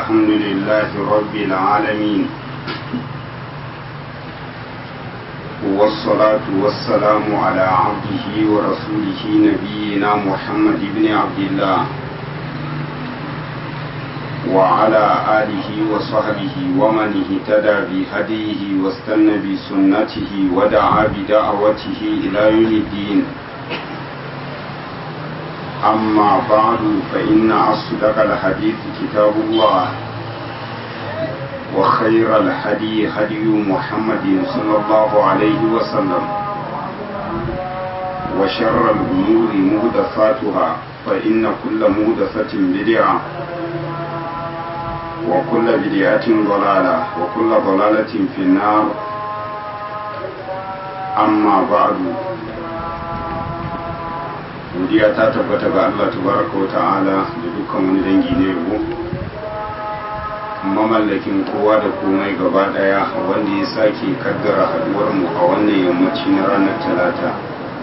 الحمد لله رب العالمين والصلاة والسلام على عبده ورسوله نبينا محمد بن عبد الله وعلى آله وصحبه ومن اهتدى بهديه واستنى بسنته ودعا بدعوته إلى يوم الدين أما بعد فإن أصدق الحديث كتاب الله وخير الهدي هدي محمد صلى الله عليه وسلم وشر الأمور مهدفاتها فإن كل مهدفة بدعة وكل بدعة ضلالة وكل ضلالة في النار أما بعد godiya ta tabbata ga Allah tabaraka wa ta'ala da dukkan wani dangi ne yabo mamallakin kowa da komai gaba daya wanda ya sake kaddara haduwar mu a wannan yammaci na ranar talata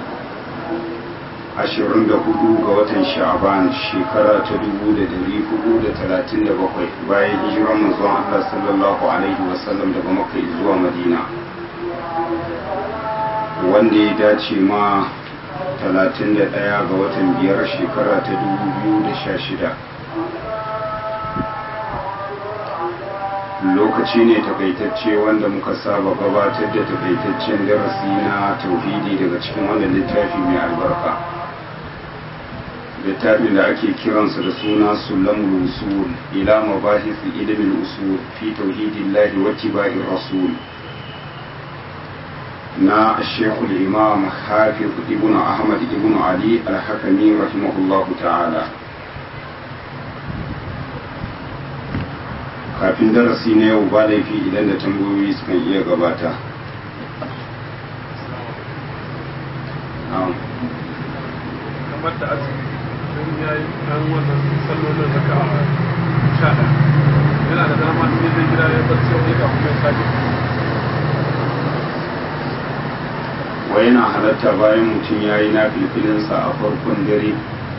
24 ga watan sha'aban shekara ta 1437 bayan hijiran manzon Allah sallallahu alaihi wasallam daga makka zuwa madina wanda ya dace ma 31 ga watan biyar shekara ta 2016 lokaci ne takaitacce wanda muka saba gabatar da takaitaccen darasi na tauhidi daga cikin wannan littafi mai albarka littafin da ake kiransa da suna sulamul usul ila mabahis ilimin usul fi tauhidillahi wa tiba'ir rasul na shekul imam hafiz ibn ahmad ibn ali al-hakami rahimahullahu ta'ala kafin darasi na yau ba laifi idan da tambayoyi sukan iya gabata kamar da azumi don ya yi ɗan wannan sallolin zaka a sha yana da dama in zai gida ya barci wani kafin mai sake wa yana halatta bayan mutum ya yi na filfilinsa a farkon dare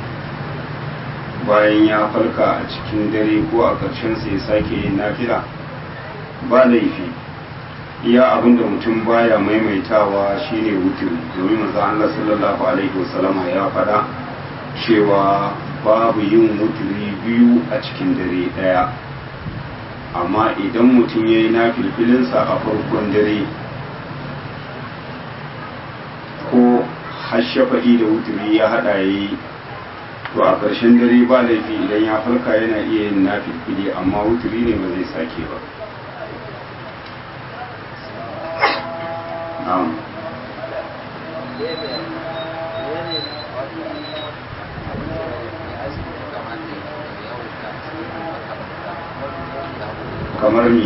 bayan ya farka a cikin dare ko a ƙarshen sa ya sake yin nafila ba laifi iya abin da mutum baya maimaitawa shine wutiri domin manzo Allah sallallahu alaihi wasallama ya faɗa cewa babu yin wutiri biyu a cikin dare ɗaya amma idan mutum ya yi na filfilinsa a farkon dare ko hashafa'i da wuturi ya hada ya yi to a ƙarshen dare ba laifi idan ya farka yana iya yin nafilfili amma wuturi ne ba zai sake ba na'am kamar mi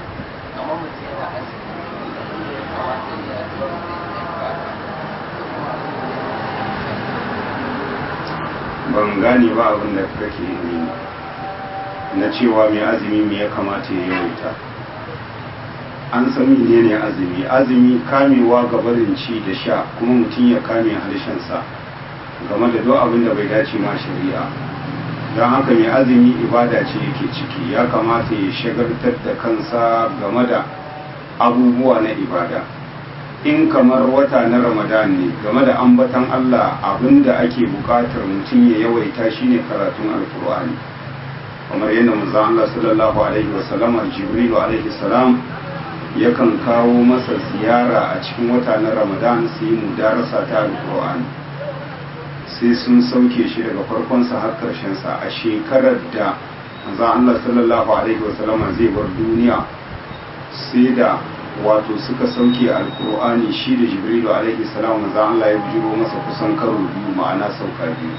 ban gane ba abin da kake yi na cewa mai azumi me ya kamata ya yawaita an san ne ne azumi azumi kamewa ga barin ci da sha kuma mutum ya kame harshensa game da duk abin da bai dace ma shari'a don haka mai azumi ibada ce yake ciki ya kamata ya shagartar da kansa game da abubuwa na ibada in kamar wata na ramadan ne game da ambatan Allah abinda ake bukatar mutum ya yawaita shine karatun alkur'ani kamar yadda manzon Allah sallallahu alaihi wasallam jibril alaihi salam yakan kawo masa ziyara a cikin wata na ramadan sai mu darasa ta alkur'ani sai sun sauke shi daga farkonsa har karshen sa a shekarar da manzon Allah sallallahu alaihi wasallam zai bar duniya sai da wato suka sauke alkur'ani shi da jibrilu alaihi salam manzo Allah ya bujiro masa kusan karo biyu ma'ana sauka biyu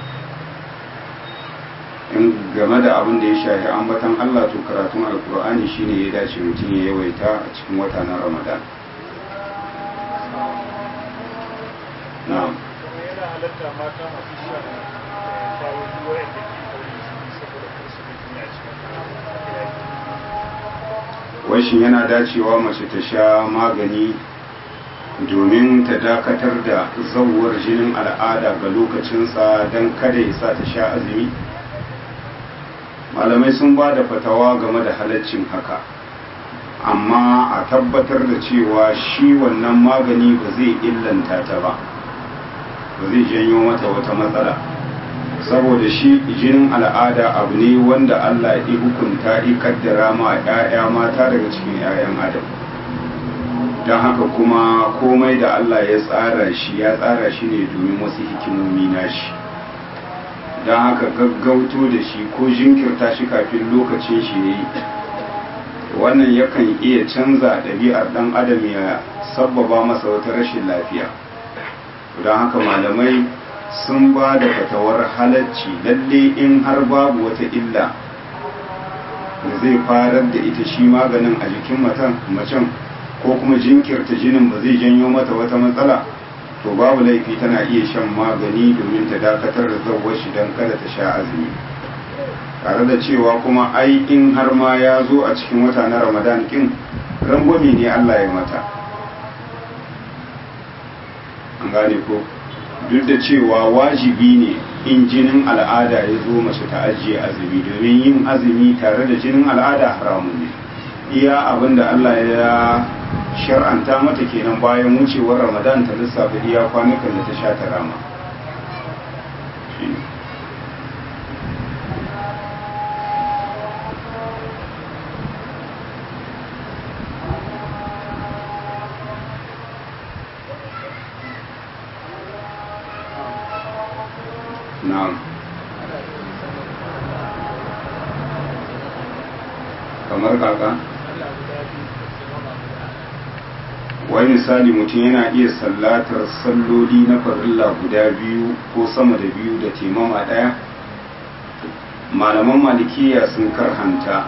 in game da abin da ya shafi ambatan Allah to karatun alkur'ani shine ya dace mutum ya yawaita a cikin wata na Ramadan na'am yana halatta mata masu sha kawo duwayen da ke kauri saboda kursu da duniya cikin washin yana dacewa mace ta sha magani domin ta dakatar da zauwar jinin al'ada ga lokacinsa don kada ya sa ta sha azumi malamai sun ba da fatawa game da halaccin haka amma a tabbatar da cewa shi wannan magani ba zai illanta ta ba ba zai janyo mata wata matsala saboda shi jinin al'ada abu ne wanda Allah ya hukunta ya kaddara ma 'ya'ya mata daga cikin 'ya'yan adam don haka kuma komai da Allah ya tsara shi ya tsara shi ne domin wasu hikimomi na shi don haka gaggauto da shi ko jinkirta shi kafin lokacin shi ya yi wannan yakan iya canza ɗabi'ar ɗan adam ya sabbaba masa wata rashin lafiya don haka malamai sun ba da fatawar halacci lalle in har babu wata illa da zai farar da ita shi maganin a jikin macen ko kuma jinkirta jinin ba zai janyo mata wata matsala to babu laifi tana iya shan magani domin ta dakatar da zawar shi don kada ta sha azumi tare da cewa kuma ai in har ma ya zo a cikin wata na ramadan kin rangwame ne allah ya mata an gane ko duk da cewa wajibi ne in jinin al'ada ya zo mace ta ajiye azumi domin yin azumi tare da jinin al'ada haramun ne iya abin da Allah ya shar'anta mata kenan bayan wucewar ramadan ta lissafa iya kwanukan da ta sha ta rama na'am kamar kaka wai misali mutum yana iya sallatar salloli na farilla guda biyu ko sama da biyu da temama ɗaya malaman malikiya sun karhanta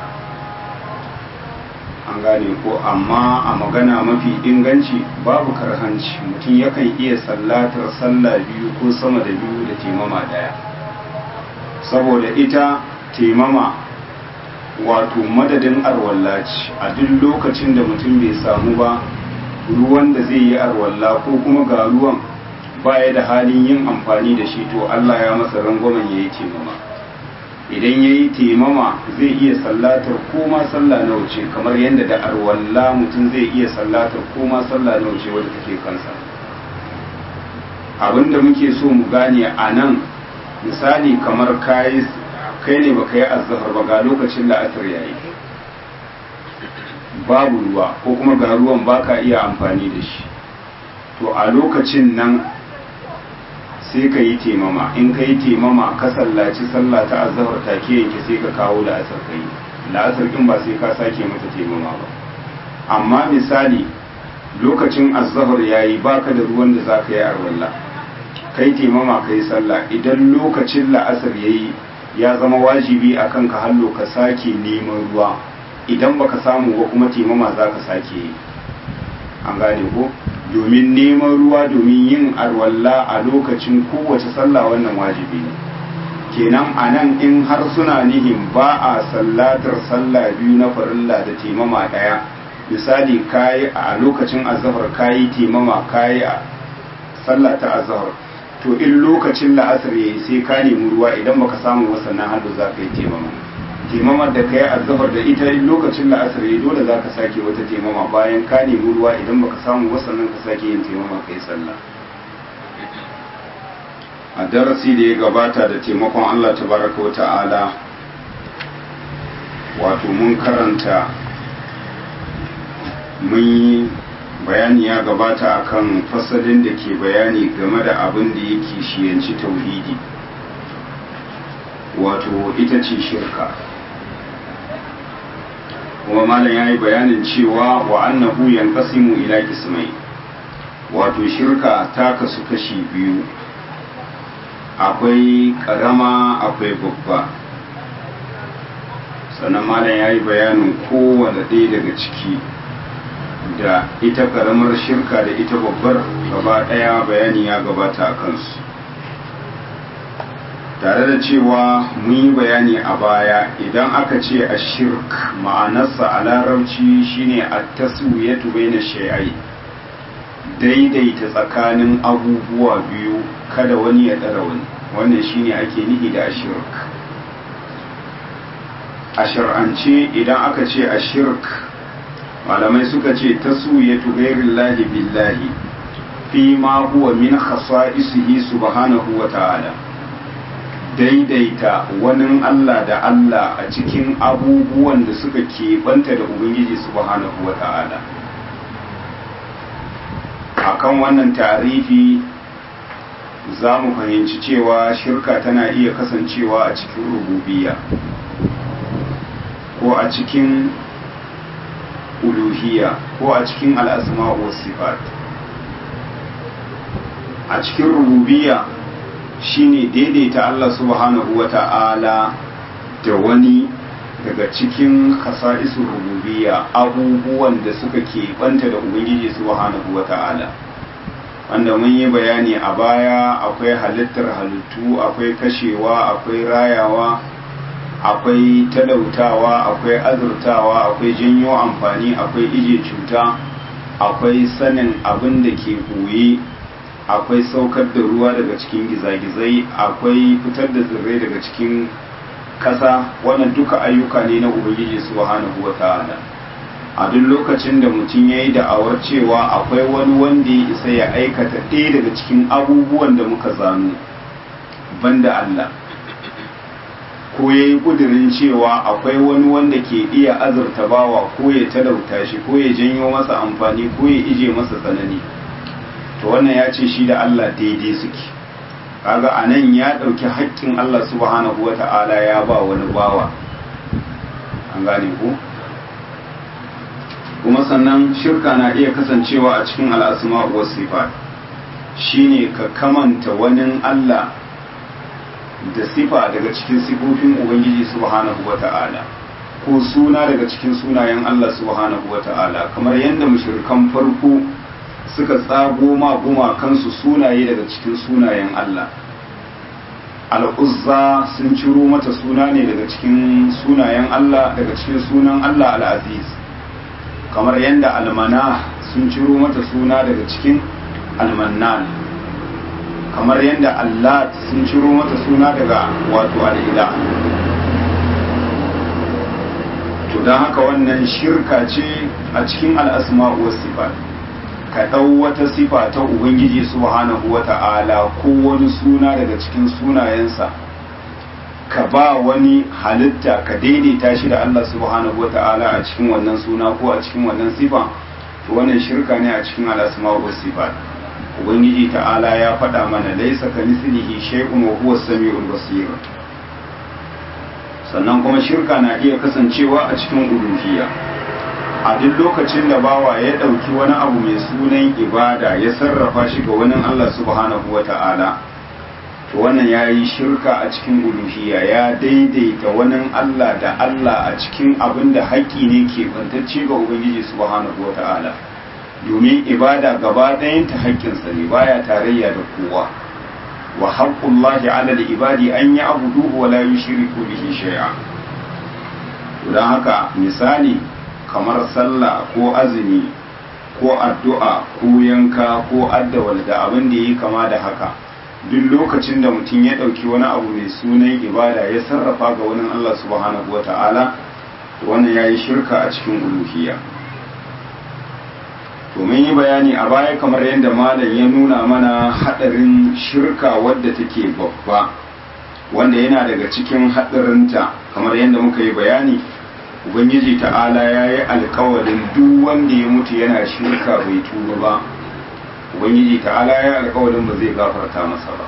an gane ko amma a magana mafi inganci babu karhanci mutum yakan iya sallatar sallah biyu ko sama da biyu da temama ɗaya saboda ita temama wato madadin arwallaci a duk lokacin da mutum bai samu ba ruwan da zai yi arwalla ko kuma ga ruwan baya da halin yin amfani da shi to Allah ya masa rangwamen ya yi temama idan ya yi temama zai iya sallatar koma sallah na wuce kamar yadda da arwalla mutum zai iya sallatar koma sallah na wuce wadda take kansa abinda muke so mu gane a nan misali kamar kai ne baka yi azhar ba ga lokacin la'asar yayi babu ruwa ko kuma ga ruwan baka iya amfani da shi to a lokacin nan sai ka yi temama in ka yi temama ka sallaci sallah ta azhar take yanke sai ka kawo la'asar ka yi la'asar in ba sai ka sake mata temama ba amma misali lokacin azhar yayi baka da ruwan da zaka yi arwalla kai temama kai sallah idan lokacin la'asar yayi ya zama wajibi akan ka hallo ka sake neman ruwa idan baka samu ba kuma temama za ka sake yi an gane ko domin neman ruwa domin yin arwalla a lokacin kowace sallah wannan wajibi ne kenan a nan in har suna nihin ba a sallatar sallah biyu na farilla da temama ɗaya misali kayi a lokacin azahar kayi temama kayi a sallah ta azahar to in lokacin la'asar yayi sai ka nemi ruwa idan baka samu wasannan hannu za ka yi temama temamar da ka yi azahar da ita in lokacin la'asar yayi dole za ka sake wata temama bayan ka nemi ruwa idan baka samu wasannan ka sake yin temama ka yi sallah a darasi da ya gabata da taimakon Allah tabaraka wa ta'ala wato mun karanta mun yi bayani ya gabata akan fasalin da ke bayani game da abin da yake shiyanci tauhidi wato ita ce shirka kuma malam ya yi bayanin cewa wa annahu yanqasimu ila kismai wato shirka ta kasu kashi biyu akwai karama akwai babba sannan malam ya yi bayanin kowane ɗaya daga ciki da ita karamar shirka da ita babbar gaba ɗaya bayani ya gabata a kansu tare da cewa mun yi bayani a baya idan aka ce a shirk ma'anarsa a larabci shine a taswiyatu baina shay'ai daidaita tsakanin abubuwa biyu kada wani ya ɗara wani wannan shine ake nihi da ashirk a shar'ance idan aka ce a shirk malamai suka ce ta suyatu ghairillahi billahi fi ma huwa min khasa'isihi subhanahu wa ta'ala daidaita wani Allah da Allah a cikin abubuwan da suka keɓanta da Ubangiji subhanahu wa ta'ala akan wannan tarifi za mu fahimci cewa shirka tana iya kasancewa a cikin rububiya ko a cikin uluhiya ko a cikin al'asma sifat a cikin rububiya shine daidaita Allah subhanahu wa ta'ala da wani daga cikin kasa'isun rububiya abubuwan da suka keɓanta da ubangiji subhanahu wa ta'ala wanda mun yi bayani a baya akwai halittar halittu akwai kashewa akwai rayawa akwai talautawa akwai azurtawa akwai janyo amfani akwai ije cuta akwai sanin abin da ke koye akwai saukar da ruwa daga cikin gizagizai akwai fitar da tsirrai daga cikin kasa wannan duka ayyuka ne na ubangiji subhanahu wa ta'ala a duk lokacin da mutum ya yi da'awar cewa akwai wani wanda ya isa ya aikata ɗaya daga cikin abubuwan da muka zano banda Allah ko ya yi ƙudurin cewa akwai wani wanda ke iya azurta bawa ko ya talauta shi ko ya janyo masa amfani ko ya ije masa tsanani to wannan ya ce shi da Allah daidai suke kaga a nan ya ɗauki haƙƙin Allah subhanahu wa ta'ala ya ba wani bawa an gane ku kuma sannan shirka na iya kasancewa a cikin al'asma wa sifat shine ka kamanta wani Allah da sifa daga cikin sifofin Ubangiji subhanahu wa ta'ala ko suna daga cikin sunayen Allah subhanahu wa ta'ala kamar yadda mushrikan farko suka tsago ma gumakansu sunaye daga cikin sunayen Allah al'uzza sun ciro mata suna ne daga cikin sunayen Allah daga cikin sunan Allah al'aziz kamar yadda almana sun ciro mata suna daga cikin almannan kamar yadda Allah sun ciro mata suna daga wato al'ila to don haka wannan shirka ce a cikin al'asma wa sifat ka ɗau wata sifa ta ubangiji subhanahu wa ta'ala ko wani suna daga cikin sunayensa ka ba wani halitta ka daidaita shi da Allah subhanahu wa ta'ala a cikin wannan suna ko a cikin wannan sifa to wannan shirka ne a cikin al'asma wa sifat ubangiji ta'ala ya faɗa mana laisa ka mislihi shay'un wa huwa samiul basir sannan kuma shirka na iya kasancewa a cikin uluhiyya a duk lokacin da bawa ya ɗauki wani abu mai sunan ibada ya sarrafa shi ga wani Allah subhanahu wa ta'ala to wannan ya yi shirka a cikin uluhiyya ya daidaita wani Allah da Allah a cikin abin da haƙƙi ne ke bantacce ga Ubangiji subhanahu wa ta'ala domin ibada gaba ɗayanta haƙƙinsa ne baya tarayya da kowa wa haqqullahi 'ala al-ibadi an ya'buduhu wa la yushriku bihi shay'a don haka misali kamar sallah ko azumi ko addu'a ko yanka ko addawal da abin da yi kama da haka duk lokacin da mutum ya ɗauki wani abu mai sunan ibada ya sarrafa ga wani Allah subhanahu wa ta'ala wannan ya yi shirka a cikin uluhiyya to mun yi bayani a baya kamar yadda malam ya nuna mana haɗarin shirka wadda take babba wanda yana daga cikin haɗarinta kamar yadda muka yi bayani ubangiji ta'ala ya yi alkawalin duk wanda ya mutu yana shirka bai tuba ba ubangiji ta'ala ya yi alkawalin ba zai gafarta masa ba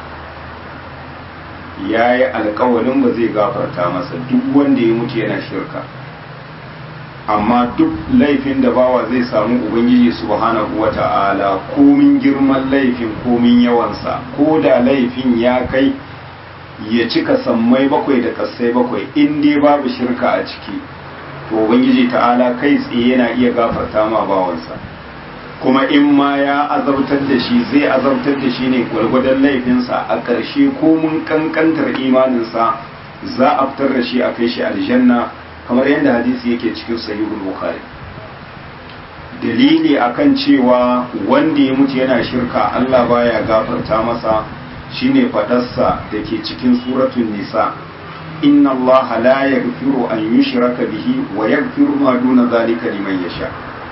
ya yi alkawalin ba zai gafarta masa duk wanda ya mutu yana shirka amma duk laifin da bawa zai samu ubangiji subhanahu wa ta'ala komin girman laifin komin yawansa ko da laifin ya kai ya cika sammai bakwai da kassai bakwai in dai babu shirka a ciki to ubangiji ta'ala kai tsaye yana iya gafarta ma bawansa kuma in ma ya azabtar da shi zai azabtar da shi ne gwargwadon laifinsa a ƙarshe ko mun kankantar imaninsa za a fitar da shi a kai shi aljanna kamar yadda hadisi yake cikin sahihul bukhari dalili akan cewa wanda ya mutu yana shirka Allah baya gafarta masa shine fadarsa da ke cikin suratul nisa inna Allah la yaghfiru an yushraka bihi wa yaghfiru ma duna zalika liman yasha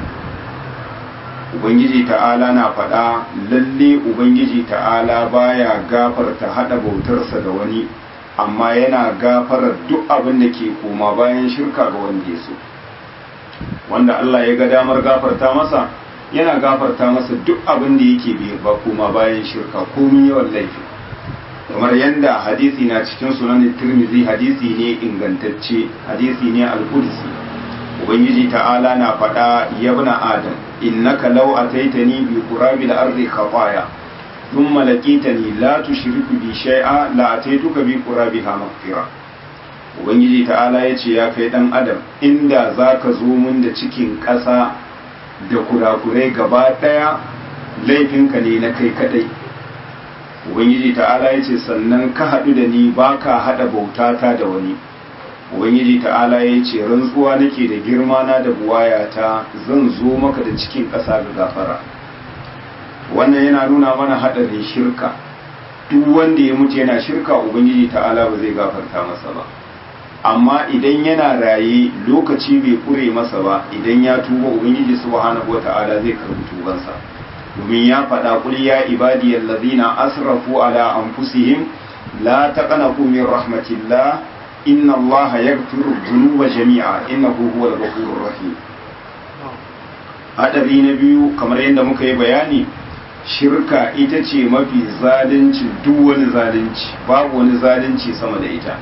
ubangiji ta'ala na faɗa lalle ubangiji ta'ala baya gafarta hada bautarsa da wani amma yana gafarar duk abin da ke koma bayan shirka ga wanda ya so wanda Allah ya ga damar gafarta masa yana gafarta masa duk abin da yake ba koma bayan shirka komin yawan laifi kamar yadda hadisi na cikin sunan tirmidhi hadisi ne ingantacce hadisi ne al-qudsi ubangiji ta'ala na faɗa yabna adam innaka law ataitani bi qurabil ardi khataya thumma laqitani la tushriku bi shay'a la ataituka bi qurabiha maghfira ubangiji ta'ala yace ya kai dan adam inda zaka zo mun da cikin ƙasa da kurakurai gaba daya laifinka ne na kai kadai ubangiji ta'ala yace sannan ka haɗu da ni baka haɗa bautata da wani ubangiji ta'ala ya ce rantsuwa nake da girma na da buwayata zan zo maka da cikin ƙasa ga gafara wannan yana nuna mana haɗarin shirka duk wanda ya mutu yana shirka ubangiji ta'ala ba zai gafarta masa ba amma idan yana raye lokaci bai kure masa ba idan ya tuba ubangiji subhanahu wata'ala zai karbi tubansa domin ya faɗa kul ya ibadiyal ladina asrafu ala anfusihim la taqnatu min rahmatillah inna allaha yaghfiru dhunuba jami'a innahu huwal ghafurur rahim hadari na biyu kamar yadda muka yi bayani shirka ita ce mafi zalunci duk wani zalunci babu wani zalunci sama da ita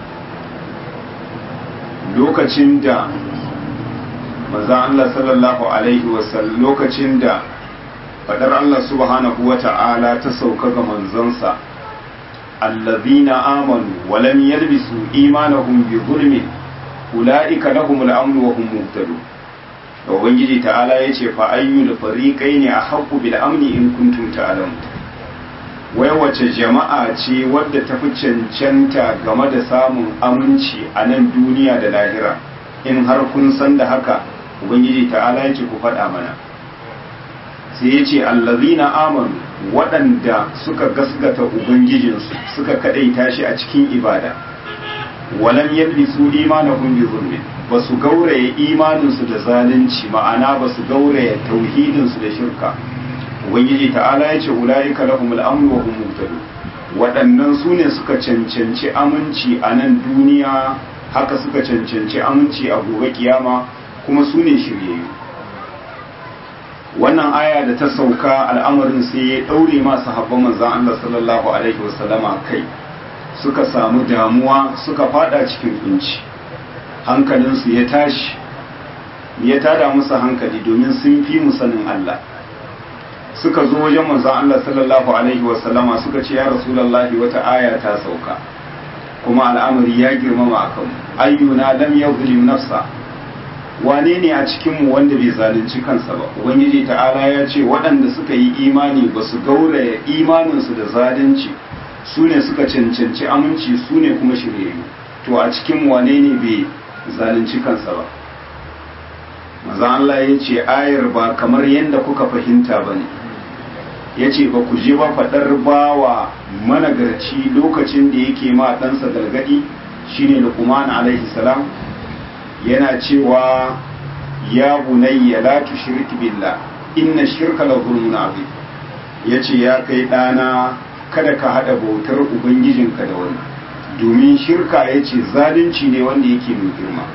lokacin da manzon Allah sallallahu alaihi wasallam lokacin da fadar Allah subhanahu wata'ala ta sauka ga manzonsa الذين آمنوا ولم يلبسوا إيمانهم بظلم أولئك لهم الأمن وهم مهتدون ubangiji ta'ala ya ce fa'ayyul fariƙai ne a haƙu bil amni in kuntum ta'alamu wai wace jama'a ce wadda ta fi cancanta game da samun aminci a nan duniya da lahira in har kun san da haka ubangiji ta'ala ya ce ku faɗa mana sai ya ce allazina amanu waɗanda suka gasgata ubangijinsu suka kaɗaita shi a cikin ibada walam yalbisu imanahum bi zulmin ba su gauraye imaninsu da zalunci ma'ana ba su gauraye tauhidinsu da shirka ubangiji ta'ala ya ce ulaika lahumul amnu wa hum muhtadun waɗannan su ne suka cancanci aminci a nan duniya haka suka cancanci aminci a gobe kiyama kuma su ne shiryayyu wannan aya da ta sauka al'amarin sai ya ɗaure masu habban manzan Allah sallallahu Alaihi wasallama kai suka samu damuwa suka fada cikin kunci hankalinsu ya tashi ya tada musu hankali domin sun fi musanin Allah suka zo wajen manzan Allah sallallahu Alaihi wasallama suka ce ya rasulallahi wata aya ta sauka kuma al'amari ya girmama a kanmu ayyuna lam yadhlim nafsa wane ne a cikinmu wanda bai zalunci kansa ba ubangiji ta'ala ya ce waɗanda suka yi imani ba su gauraya imaninsu da zalunci su ne suka cancanci aminci su ne kuma shiryayyu to a cikin wane ne bai zalunci kansa ba maza Allah ya ce ayar ba kamar yadda kuka fahimta ba ne ya ce ba ku je ba faɗar bawa managarci lokacin da yake ma ɗansa gargaɗi shine luqman alaihi salam yana cewa ya bunayya la tushrik billah inna shirka la zulmun azim yace ya kai dana kada ka hada bautar ubangijinka da wani domin shirka yace zalunci ne wanda yake mai girma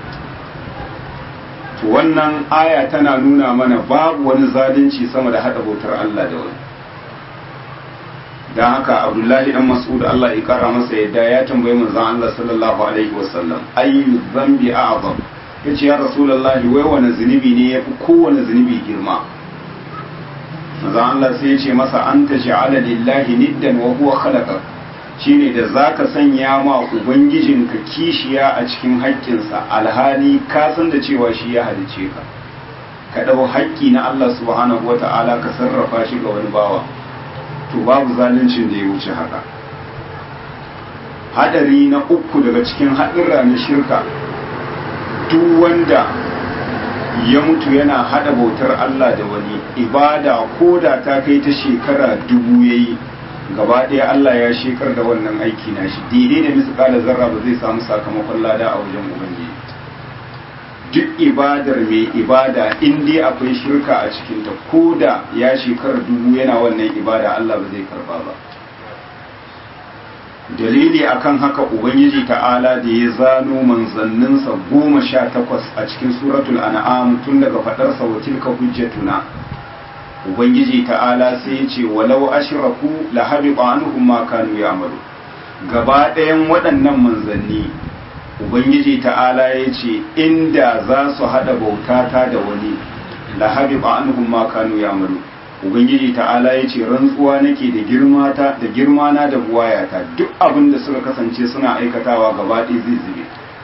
to wannan aya tana nuna mana babu wani zalunci sama da hada bautar Allah da wani dan haka abdullahi dan mas'ud Allah ya kara masa yadda ya tambayi manzon Allah sallallahu alaihi wasallam ayyu dhanbi a'zam ya ce ya rasulallahi wai wani zunubi ne ya fi kowane zunubi girma maza Allah sai ya ce masa an ta sha'ala lillahi niddan wa huwa khalaqa shine da zaka sanya ma ubangijinka kishiya a cikin haƙƙinsa alhali ka san da cewa shi ya halice ka ka ɗau haƙƙi na Allah subhanahu wata'ala ka sarrafa shi ga wani bawa to babu zaluncin da ya wuce haka hadari na uku daga cikin haɗurra na shirka duk wanda ya mutu yana hada bautar Allah da wani ibada ko da ta kai ta shekara dubu yayi gaba ɗaya Allah ya shekar da wannan aiki na shi daidai da misƙala zarra ba zai samu sakamakon lada a wajen ubangiji duk ibadar mai ibada in dai akwai shirka a cikinta ko da ya shekar dubu yana wannan ibada Allah ba zai karba ba dalili akan haka ubangiji ta'ala da ya zano manzanninsa goma sha takwas a cikin suratul an'am tun daga faɗarsa wa tilka hujjatuna ubangiji ta'ala sai ya ce walau ashraku la habiqa anhum ma kanu ya'malu gaba ɗayan waɗannan manzanni ubangiji ta'ala ya ce inda za su haɗa bautata da wani la habiqa anhum ma kanu ya'malu ubangiji ta'ala ya ce rantsuwa nake da girmata da girmana da buwayata duk abin da suka kasance suna aikatawa gaba ɗaya zai zube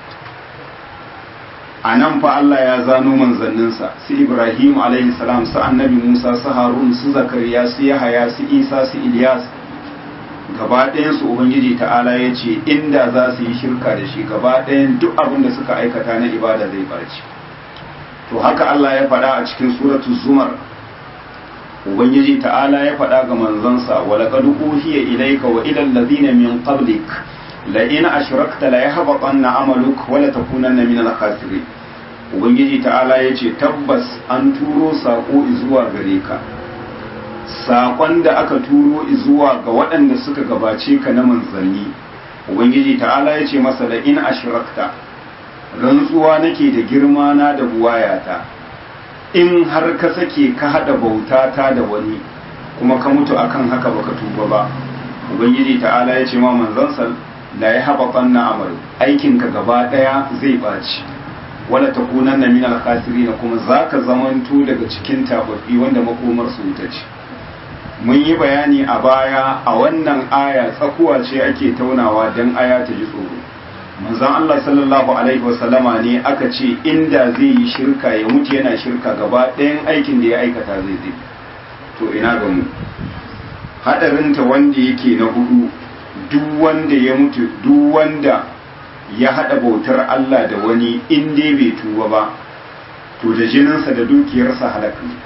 a nan fa Allah ya zano manzanninsa su Ibrahim alaihi salam su annabi Musa su Harun su Zakariya su Yahaya su Isa su Ilyas gaba ɗayan su Ubangiji ta'ala ya ce inda za su yi shirka da shi gaba ɗayan duk abin da suka aikata na ibada zai barci to haka Allah ya faɗa a cikin suratu Zumar Ubangiji ta'ala ya faɗa ga manzansa wa laqad uhiya ilayka wa ila alladhina min qablik la in ashrakta la yahbatanna amaluk wa la takunanna min al-khasirin ubangiji ta'ala ya ce tabbas an turo saƙo zuwa gare ka saƙon da aka turo zuwa ga waɗanda suka gabace ka na manzanni ubangiji ta'ala ya ce masa da in ashrakta rantsuwa nake da girma na da buwayata in har ka sake ka haɗa bautata da wani kuma ka mutu akan haka baka tuba ba ubangiji ta'ala ya ce ma manzansa la ya haɓa na amalu aikinka gaba ɗaya zai ɓaci wala ta kunan na minal khasirina kuma za ka zamanto daga cikin tababbi wanda makomar su wuta ce mun yi bayani a baya a wannan aya tsakuwa ce ake taunawa don aya ta ji tsoro manzon Allah sallallahu alaihi wasallama ne aka ce inda zai yi shirka ya mutu yana shirka gaba ɗayan aikin da ya aikata zai zai to ina ga mu hadarinta wanda yake na hudu duk wanda ya mutu duk wanda ya haɗa bautar Allah da wani in dai bai tuba ba to da jininsa da dukiyarsa halaka ne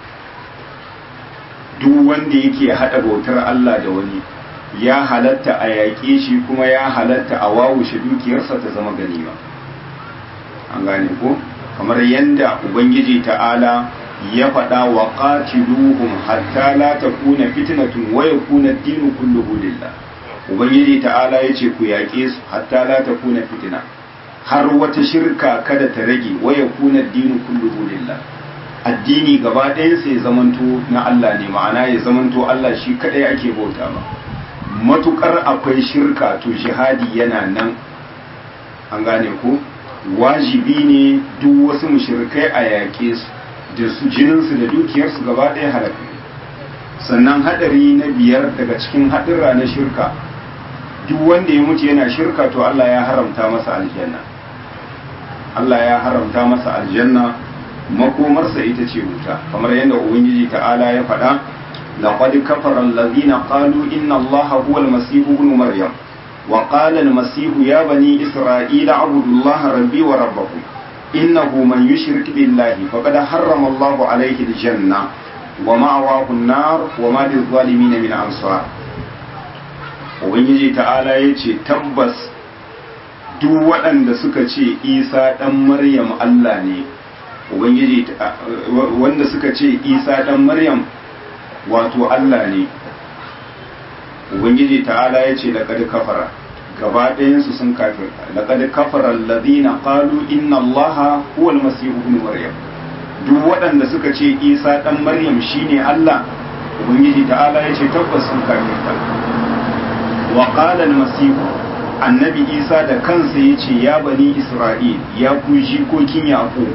duk wanda yake haɗa bautar Allah da wani ya halatta a yaƙe shi kuma ya halatta a wawushe dukiyarsa ta zama ganima an gane ko kamar yadda ubangiji ta'ala ya faɗa wa qatiluhum hatta la takuna fitnatun wa yakuna ad-dinu kulluhu lillah ubangiji ta'ala ya ce ku yaƙe su hatta la ta kuna fitina har wata shirka kada ta rage waya kuna dinu kulluhu lillah addini gaba ɗayan sai zamanto na Allah ne ma'ana ya zamanto Allah shi kadai ake bauta ba matukar akwai shirka to jihadi yana nan an gane ko wajibi ne duk wasu mushrikai a yaƙe su da su jininsu da dukiyarsu gaba ɗaya halaka sannan hadari na biyar daga cikin haɗurra na shirka duk wanda ya mutu yana shirka to Allah ya haramta masa aljanna Allah ya haramta masa aljanna makomarsa ita ce wuta kamar yadda ubangiji ta'ala ya faɗa laqad kafara allazina qalu inna allaha huwa almasih ibn maryam wa qala almasih ya bani isra'ila abudu allaha rabbi wa rabbakum innahu man yushrik billahi faqad harrama allahu alayhi aljanna wa ma'awahu an-nar wa ma lil-zalimin min ansar ubangiji ta'ala ya ce tabbas duk waɗanda suka ce isa ɗan maryam allah ne ubangiji wanda suka ce isa ɗan maryam wato allah ne ubangiji ta'ala ya ce laƙad kafara gaba ɗayansu sun kafirta laƙad kafara alladhina qalu inna allaha huwal masihu ibn maryam duk waɗanda suka ce isa ɗan maryam shine allah ubangiji ta'ala ya ce tabbas sun kafirta wa qala al-masih annabi isa da kansa yace ya bani isra'il ya ku jikokin yaqub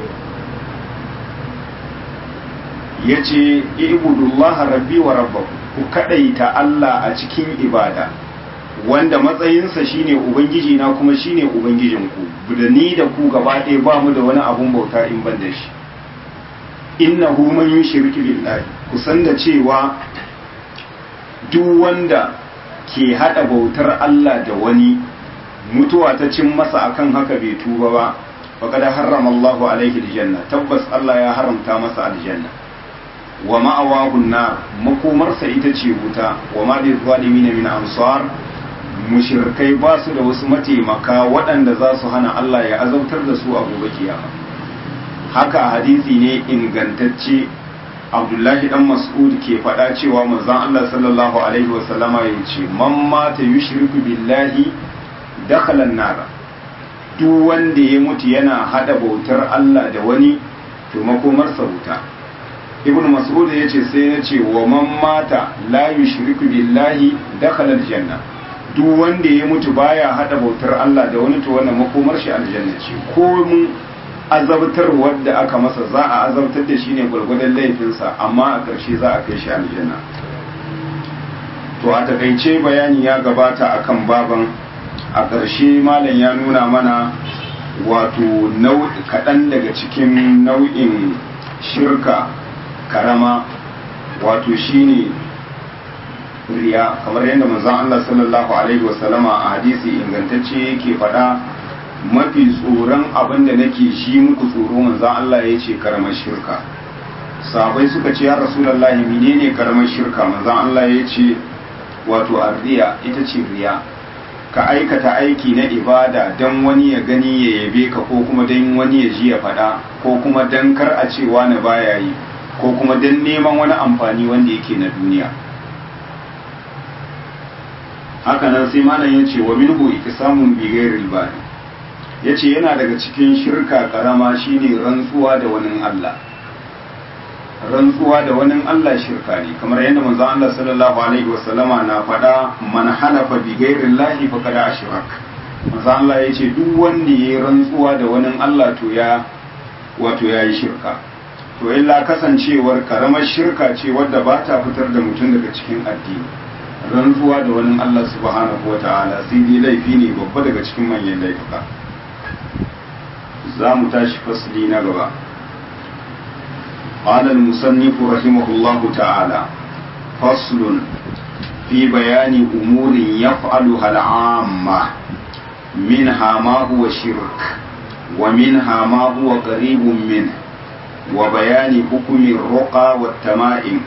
yace ibudullaha rabbi wa rabbakum ku kadaita Allah a cikin ibada wanda matsayinsa shine ubangiji na kuma shine ubangijin ku da ni da ku gaba ɗaya ba mu da wani abun bauta in ban da shi innahu man yushriku billahi kusan da cewa duk wanda ke hada bautar Allah da wani mutuwa ta cin masa akan haka bai tuba ba faqad harrama Allahu alaihi aljanna tabbas Allah ya haramta masa aljanna wa ma'awahun nar makomarsa ita ce wuta wa ma da zalimin min ansar mushrikai ba su da wasu mataimaka waɗanda za su hana Allah ya azabtar da su a gobe kiyama haka hadisi ne ingantacce Abdullahi dan Mas'ud ke faɗa cewa manzon Allah sallallahu alaihi wa sallama ya ce man mata yushriku billahi dakhala an-nar duk wanda ya mutu yana hada bautar Allah da wani to makomarsa wuta ibn mas'ud ya ce sai ya ce wa man mata la yushriku billahi dakhala aljanna duk wanda ya mutu baya hada bautar Allah da wani to wannan makomar shi aljanna ce ko mun azabtar wanda aka masa za a azabtar da shi ne gwargwadon laifinsa amma a ƙarshe za a kai shi aljanna to a takaice bayani ya gabata akan baban a ƙarshe malam ya nuna mana wato kaɗan daga cikin nau'in shirka karama wato shine riya kamar yadda manzon Allah sallallahu alaihi wasallama a hadisi ingantacce yake faɗa mafi tsoron abin da nake shi muku tsoro manzon Allah ya ce karamar shirka sahabai suka ce ya rasulullahi menene karamar shirka manzon Allah ya ce wato arriya ita ce riya ka aikata aiki na ibada don wani ya gani ya yabe ka ko kuma don wani ya ji ya faɗa ko kuma don kar a ce wani baya yi ko kuma don neman wani amfani wanda yake na duniya haka nan sai malam ya ce wa minhu samun bighairil bani ya ce yana daga cikin shirka karama shine rantsuwa da wani Allah rantsuwa da wani Allah shirka ne kamar yadda manzo Allah sallallahu alaihi wasallama na faɗa man halafa bi ghairi llahi faqad ashrak manzo Allah yace duk wanda yayi rantsuwa da wani Allah to ya wato yayi shirka to illa kasancewar karamar shirka ce wadda ba ta fitar da mutum daga cikin addini rantsuwa da wani Allah subhanahu wataala sai dai laifi ne babba daga cikin manyan laifuka za mu tashi fasli na gaba قال المصنف رحمه الله تعالى فصل في بيان أمور يفعلها العامة منها ما هو شرك ومنها ما هو قريب منه وبيان حكم الرقى والتمائم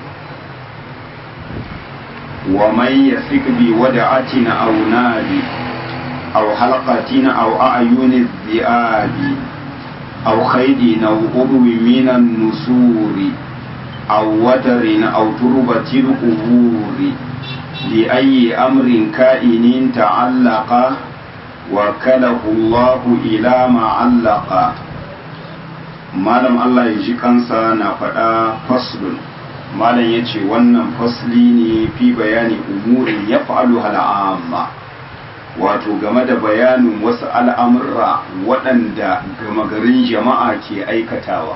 ومن يثق بودعة أو نادي أو حلقة أو أعين الذئاب أو خيد أو قبو من النسور أو وتر أو تربة القبور لأي أمر كائن تعلق وكله الله إلى ما علق malam Allah ya ji kansa na faɗa faslun malam ya ce wannan fasli ne fi bayani umurin ya fa'alu hal'amma wato game da bayanin wasu al'amurra waɗanda gama garin jama'a ke aikatawa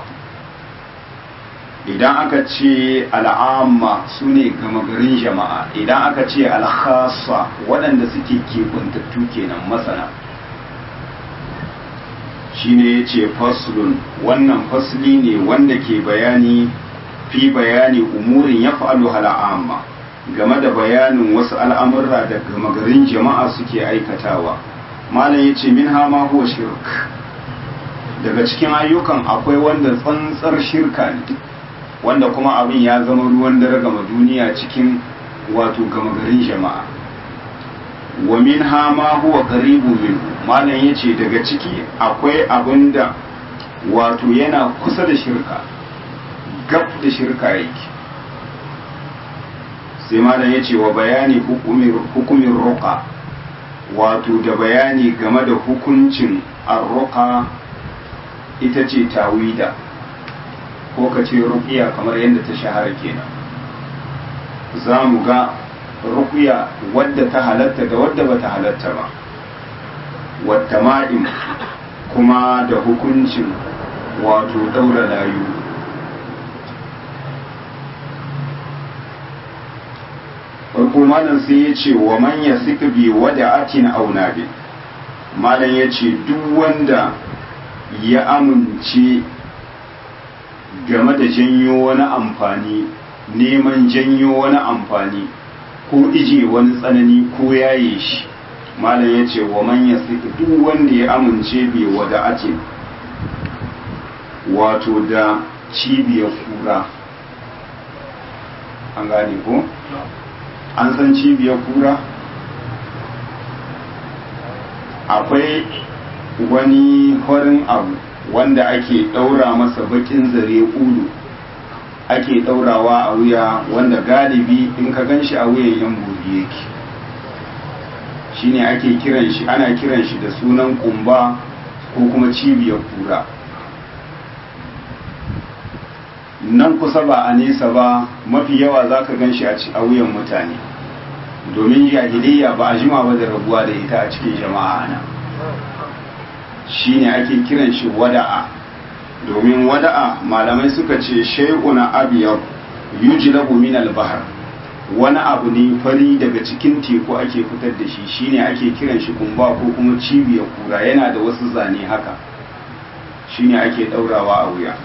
idan aka ce al'amma su ne gama garin jama'a idan aka ce alhassa waɗanda suke keɓantattu kenan masana shi ne ya ce faslun wannan fasli ne wanda ke bayani fi bayani umurin ya fa'alu hal'amma game da bayanin wasu al'amurra da gama garin jama'a suke aikatawa malam ya ce min hama huwa shirk daga cikin ayyukan akwai wanda tsantsar shirka ne wanda kuma abin ya zama ruwan dare gama duniya cikin wato gama garin jama'a wa min hama huwa qaribu min malam ya ce daga ciki akwai abin da wato yana kusa da shirka gab da shirka yake sai malam ya ce wa bayani hukumin roƙa wato da bayani game da hukuncin arroƙa ita ce tawida ko ka ce ruƙiya kamar yadda ta shahara kenan za mu ga ruƙiya wadda ta halatta da wadda ba ta halatta ba wata ma'im kuma da hukuncin wato ɗaura layu farko malam sai ya ce wa man ya sika bi wada atin aunabi malam ya ce duk wanda ya amince game da janyo wani amfani neman janyo wani amfani ko ije wani tsanani ko yaye shi malam ya ce wa man ya sika duk wanda ya amince bi wada atin wato da cibiyar kura an gane ko an san cibiyar kura akwai wani horin abu wanda ake ɗaura masa bakin zare ulu ake ɗaurawa a wuya wanda galibi in ka gan shi a wuyan yan buri yake shine ake kiran shi ana kiran shi da sunan kumba ko kuma cibiyar kura nan kusa ba a nesa ba mafi yawa za ka gan shi a wuyan mutane domin jahiliya ba a jima ba da rabuwa da ita a cikin jama'a na shine ake kiran shi wada'a domin wada'a malamai suka ce shay'una abiyar yujlabu min al-bahr wani abu ne fari daga cikin teku ake fitar da shi shine ake kiran shi kumba ko kuma cibiyar kura yana da wasu zane haka shine ake daurawa a wuya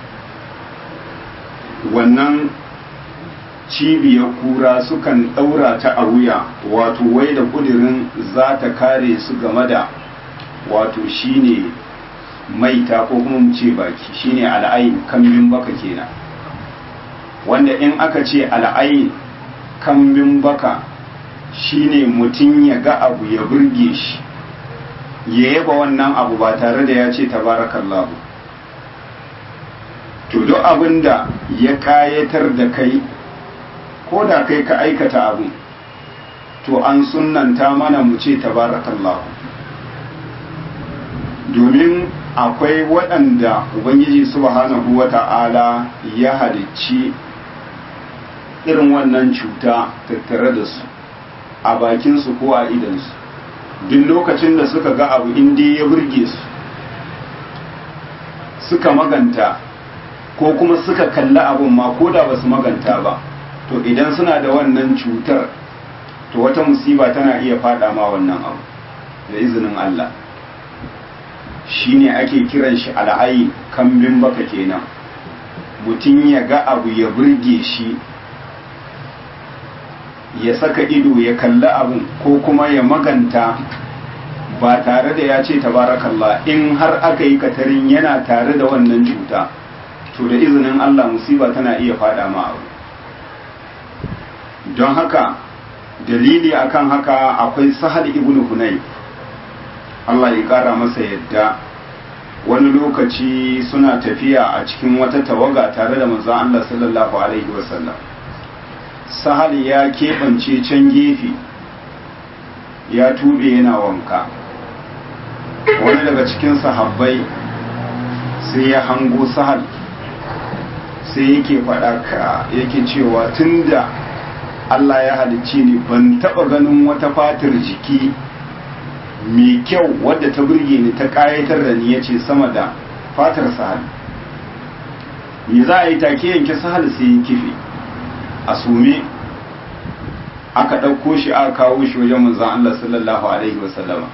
wannan cibiyar kura sukan daura ta a wuya wato wai da kudirin za ta kare su game da wato shine maita ko kuma mu ce baki shine al'ayin kambin baka kenan wanda in aka ce al'ayin kambin baka shine mutum ya ga abu ya burge shi ya yaba wannan abu ba tare da ya ce tabarakallahu to duk abin da ya kayatar da kai ko da kai ka aikata abu to an sunanta mana mu ce tabarakallahu domin akwai waɗanda ubangiji subhanahu wata'ala ya halicci irin wannan cuta tattare da su a bakinsu ko a idansu duk lokacin da suka ga abu inda ya burge su suka maganta ko kuma suka kalli abun ma ko da ba su maganta ba to idan suna da wannan cutar to wata musiba tana iya fada ma wannan abu da izinin Allah shine ake kiran shi al'ayi kambin baka kenan mutum ya ga abu ya burge shi ya saka ido ya kalli abun ko kuma ya maganta ba tare da ya ce tabarakallah in har aka yi katarin yana tare da wannan cuta to da izinin Allah musiba tana iya fada ma abu don haka dalili akan haka akwai sahal ibn hunayf Allah ya kara masa yadda wani lokaci suna tafiya a cikin wata tawaga tare da manzon Allah sallallahu alaihi wasallam sahal ya keɓance can gefe ya tube yana wanka wani daga cikin sahabbai sai ya hango sahal sai yake faɗa ka yake cewa tunda Allah ya halicci ni ban taɓa ganin wata fatar jiki mai kyau wadda ta burge ni ta ƙayatar da ni ya ce sama da fatar sahal me za a yi take yanke sahal sai ya kife a sume aka ɗauko shi aka kawo shi wajen manzan Allah sallallahu alaihi wasallama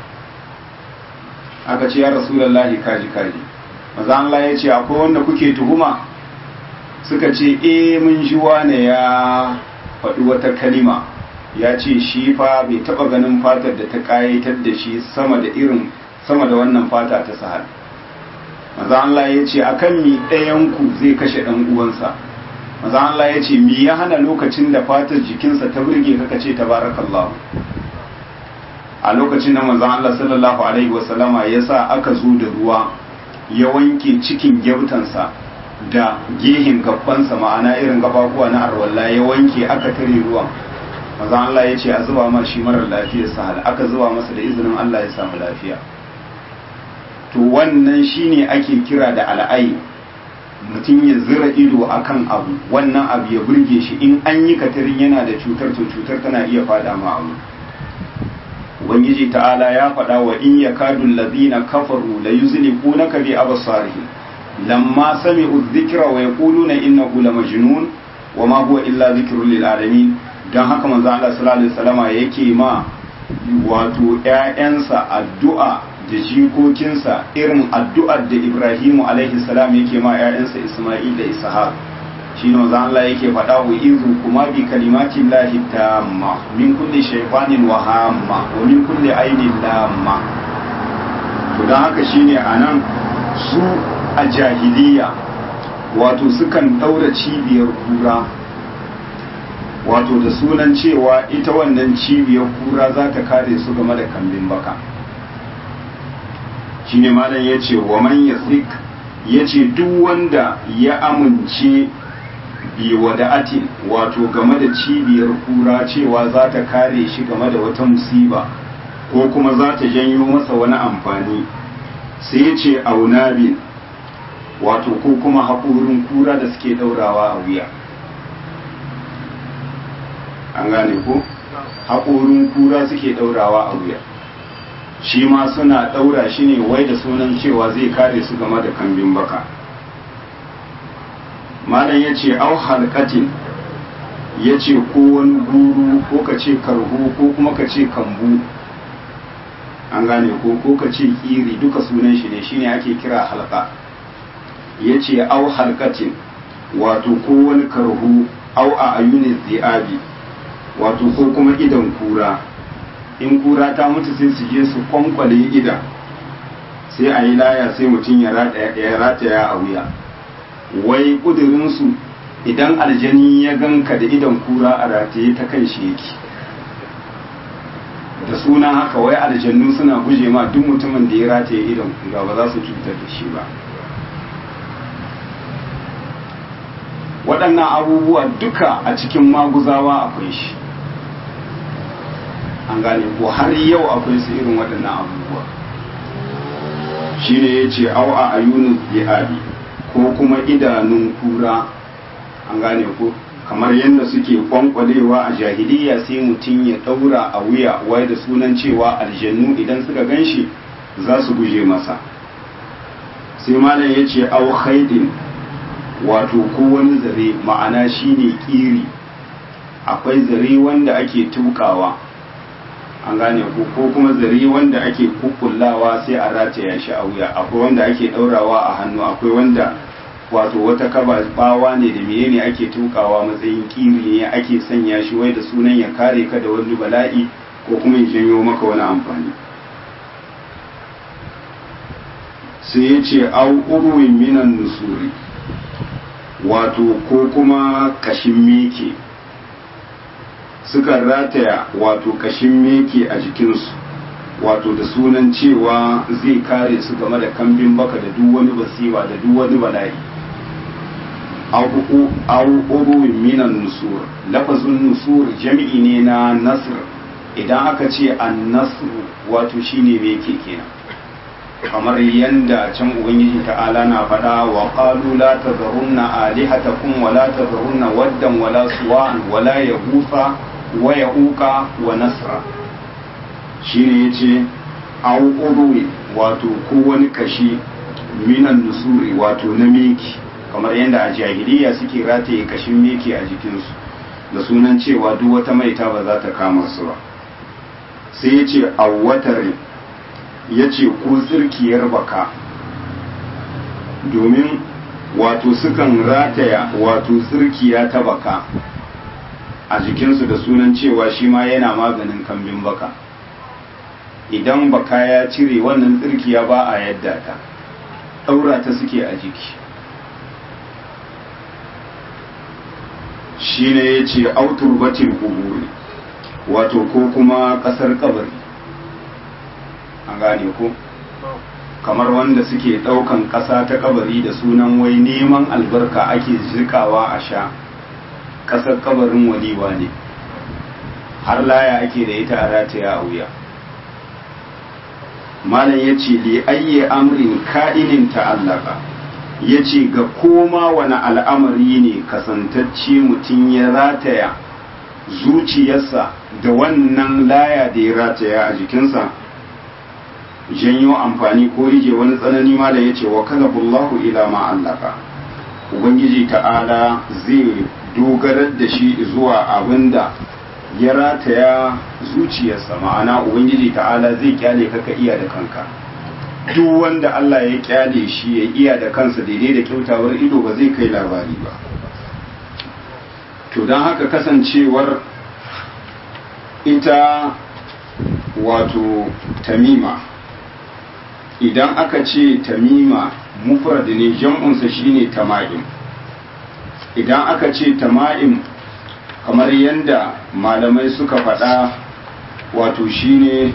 aka ce ya rasulallahi kaji kaji manzan Allah ya ce akwai wanda kuke tuhuma suka ce eh mun ji wane ya faɗi wata kalima ya ce shi fa bai taɓa ganin fatar da ta ƙayatar da shi sama da irin sama da wannan fata ta sahal maza Allah ya ce akan mi ɗayanku zai kashe ɗan uwansa maza Allah ya ce mi ya hana lokacin da fatar jikinsa ta burge kaka ce tabarakallahu a lokacin da maza Allah sallallahu alaihi wasallama ya sa aka zo da ruwa ya wanke cikin gyautansa da gehin gabansa ma'ana irin gababuwa na arwalla ya wanke aka tare ruwan maza Allah ya ce a zuba ma shi marar lafiyar sahal aka zuba masa da izinin Allah ya samu lafiya to wannan shine ake kira da al'ai mutum ya zira ido akan abu wannan abu ya burge shi in an yi katarin yana da cutar to cutar tana iya fada ma abu ubangiji ta'ala ya faɗa wa in yakadu allazina kafaru la yuzliqunaka bi absarihim lamma sami'u dhikra wa yaquluna innahu lamajnun wa ma huwa illa dhikrun lil alamin dan haka manzo Allah sallallahu alaihi wasallama yake ma wato ƴaƴansa addu'a da jikokinsa irin addu'ar da Ibrahimu alaihi salam yake ma ƴaƴansa Isma'il da Ishaq shine manzo Allah yake faɗa wa izu kuma bi kalimatin lahi tamma min kulli shaytanin wa hamma wa min kulli ainin lamma to dan haka shine anan su a jahiliya wato sukan ɗaura cibiyar kura wato da sunan cewa ita wannan cibiyar kura za ta kare su game da kambin baka shine malam ya ce wa man yasik ya ce duk wanda ya amince bi wada'atin wato game da cibiyar kura cewa za ta kare shi game da wata musiba ko kuma za ta janyo masa wani amfani sai ya ce aunabin wato ko kuma haƙorin kura da suke ɗaurawa a wuya an gane ko haƙorin kura suke ɗaurawa a wuya shi ma suna ɗaura shi ne wai da sunan cewa zai kare su game da kambin baka malam ya ce au halkatin ya ce ko wani guru ko ka ce karho ko kuma ka ce kambu an gane ko ko ka ce kiri duka sunan shi ne shine ake kira halka ya ce au halkatin wato ko wani karhu au a ayunis zi'abi wato ko kuma idan kura in kura ta mutu sai su je su kwankwale idan sai a yi laya sai mutum ya rataya a wuya wai kudurinsu idan aljani ya ganka da idan kura a rataye ta kan shi yake da suna haka wai aljannu suna guje ma duk mutumin da ya rataye idan kura ba za su cutar da shi ba waɗannan abubuwa duka a cikin maguzawa akwai shi an gane ko har yau akwai su irin waɗannan abubuwa shi ne ya ce au a ayunin bi'abi ko kuma idanun kura an gane ko kamar yadda suke kwankwalewa a jahiliya sai mutum ya ɗaura a wuya wai da sunan cewa aljannu idan suka gan shi za su guje masa sai malam ya ce au haidin wato ko wani zare ma'ana shine kiri akwai zare wanda ake tukawa an gane ko ko kuma zare wanda ake kukullawa sai a rataya shi a wuya akwai wanda ake daurawa a hannu akwai wanda wato wata kaba bawa ne da menene ake tukawa matsayin kiri ne ake sanya shi wai da sunan ya kare ka da wani bala'i ko kuma ya janyo maka wani amfani sai ya ce au urwin minan nusuri wato ko kuma kashin meke sukan rataya wato kashin meke a jikinsu wato da sunan cewa zai kare su game da kambin baka da duk wani basiwa da duk wani bala'i au uruwin minan nusur lafazin nusur jami'i ne na nasr idan aka ce an nasr wato shine meke kenan kamar yanda can ubangiji ta'ala na faɗa wa qalu la tadharunna alihatakum wa la tadharunna waddan wa la suwa'an wa la yaghutha wa ya'uqa wa nasra shine yace au urwi wato ko wani kashi minan nusuri wato na meki kamar yanda a jahiliya suke rataye kashin meki a jikinsu da sunan cewa duk wata maita ba za ta kama su ba sai yace awwatare ya ce ko tsirkiyar baka domin wato sukan rataya wato tsirkiya ta baka a jikinsu da sunan cewa shi ma yana maganin kambin baka idan baka ya cire wannan tsirkiya ba a yadda ta ɗaura ta suke a jiki shi ne ya ce auturbatin kuburi wato ko kuma ƙasar kabari an gane ko kamar wanda suke ɗaukan ƙasa ta kabari da sunan wai neman albarka ake jikawa a sha ƙasar kabarin waliwa ne har laya ake da ita a rataya a wuya malam ya ce li ayye amrin ka'inin ta'allaka ya ce ga koma wani al'amari ne kasantacce mutum ya rataya zuciyarsa da wannan laya da ya rataya a jikinsa janyo amfani ko rije wani tsanani ma da ya ce wa kazabullahu ila ma'allaka ubangiji ta'ala zai dogarar da shi zuwa abin da ya rataya zuciyarsa ma'ana ubangiji ta'ala zai kyale kaka iya da kanka duk wanda Allah ya kyale shi ya iya da kansa daidai da kyautawar ido ba zai kai labari ba to don haka kasancewar ita wato tamima idan aka ce tamima mufrad ne jam'unsa shine tama'im idan aka ce tama'im kamar yadda malamai suka faɗa wato shine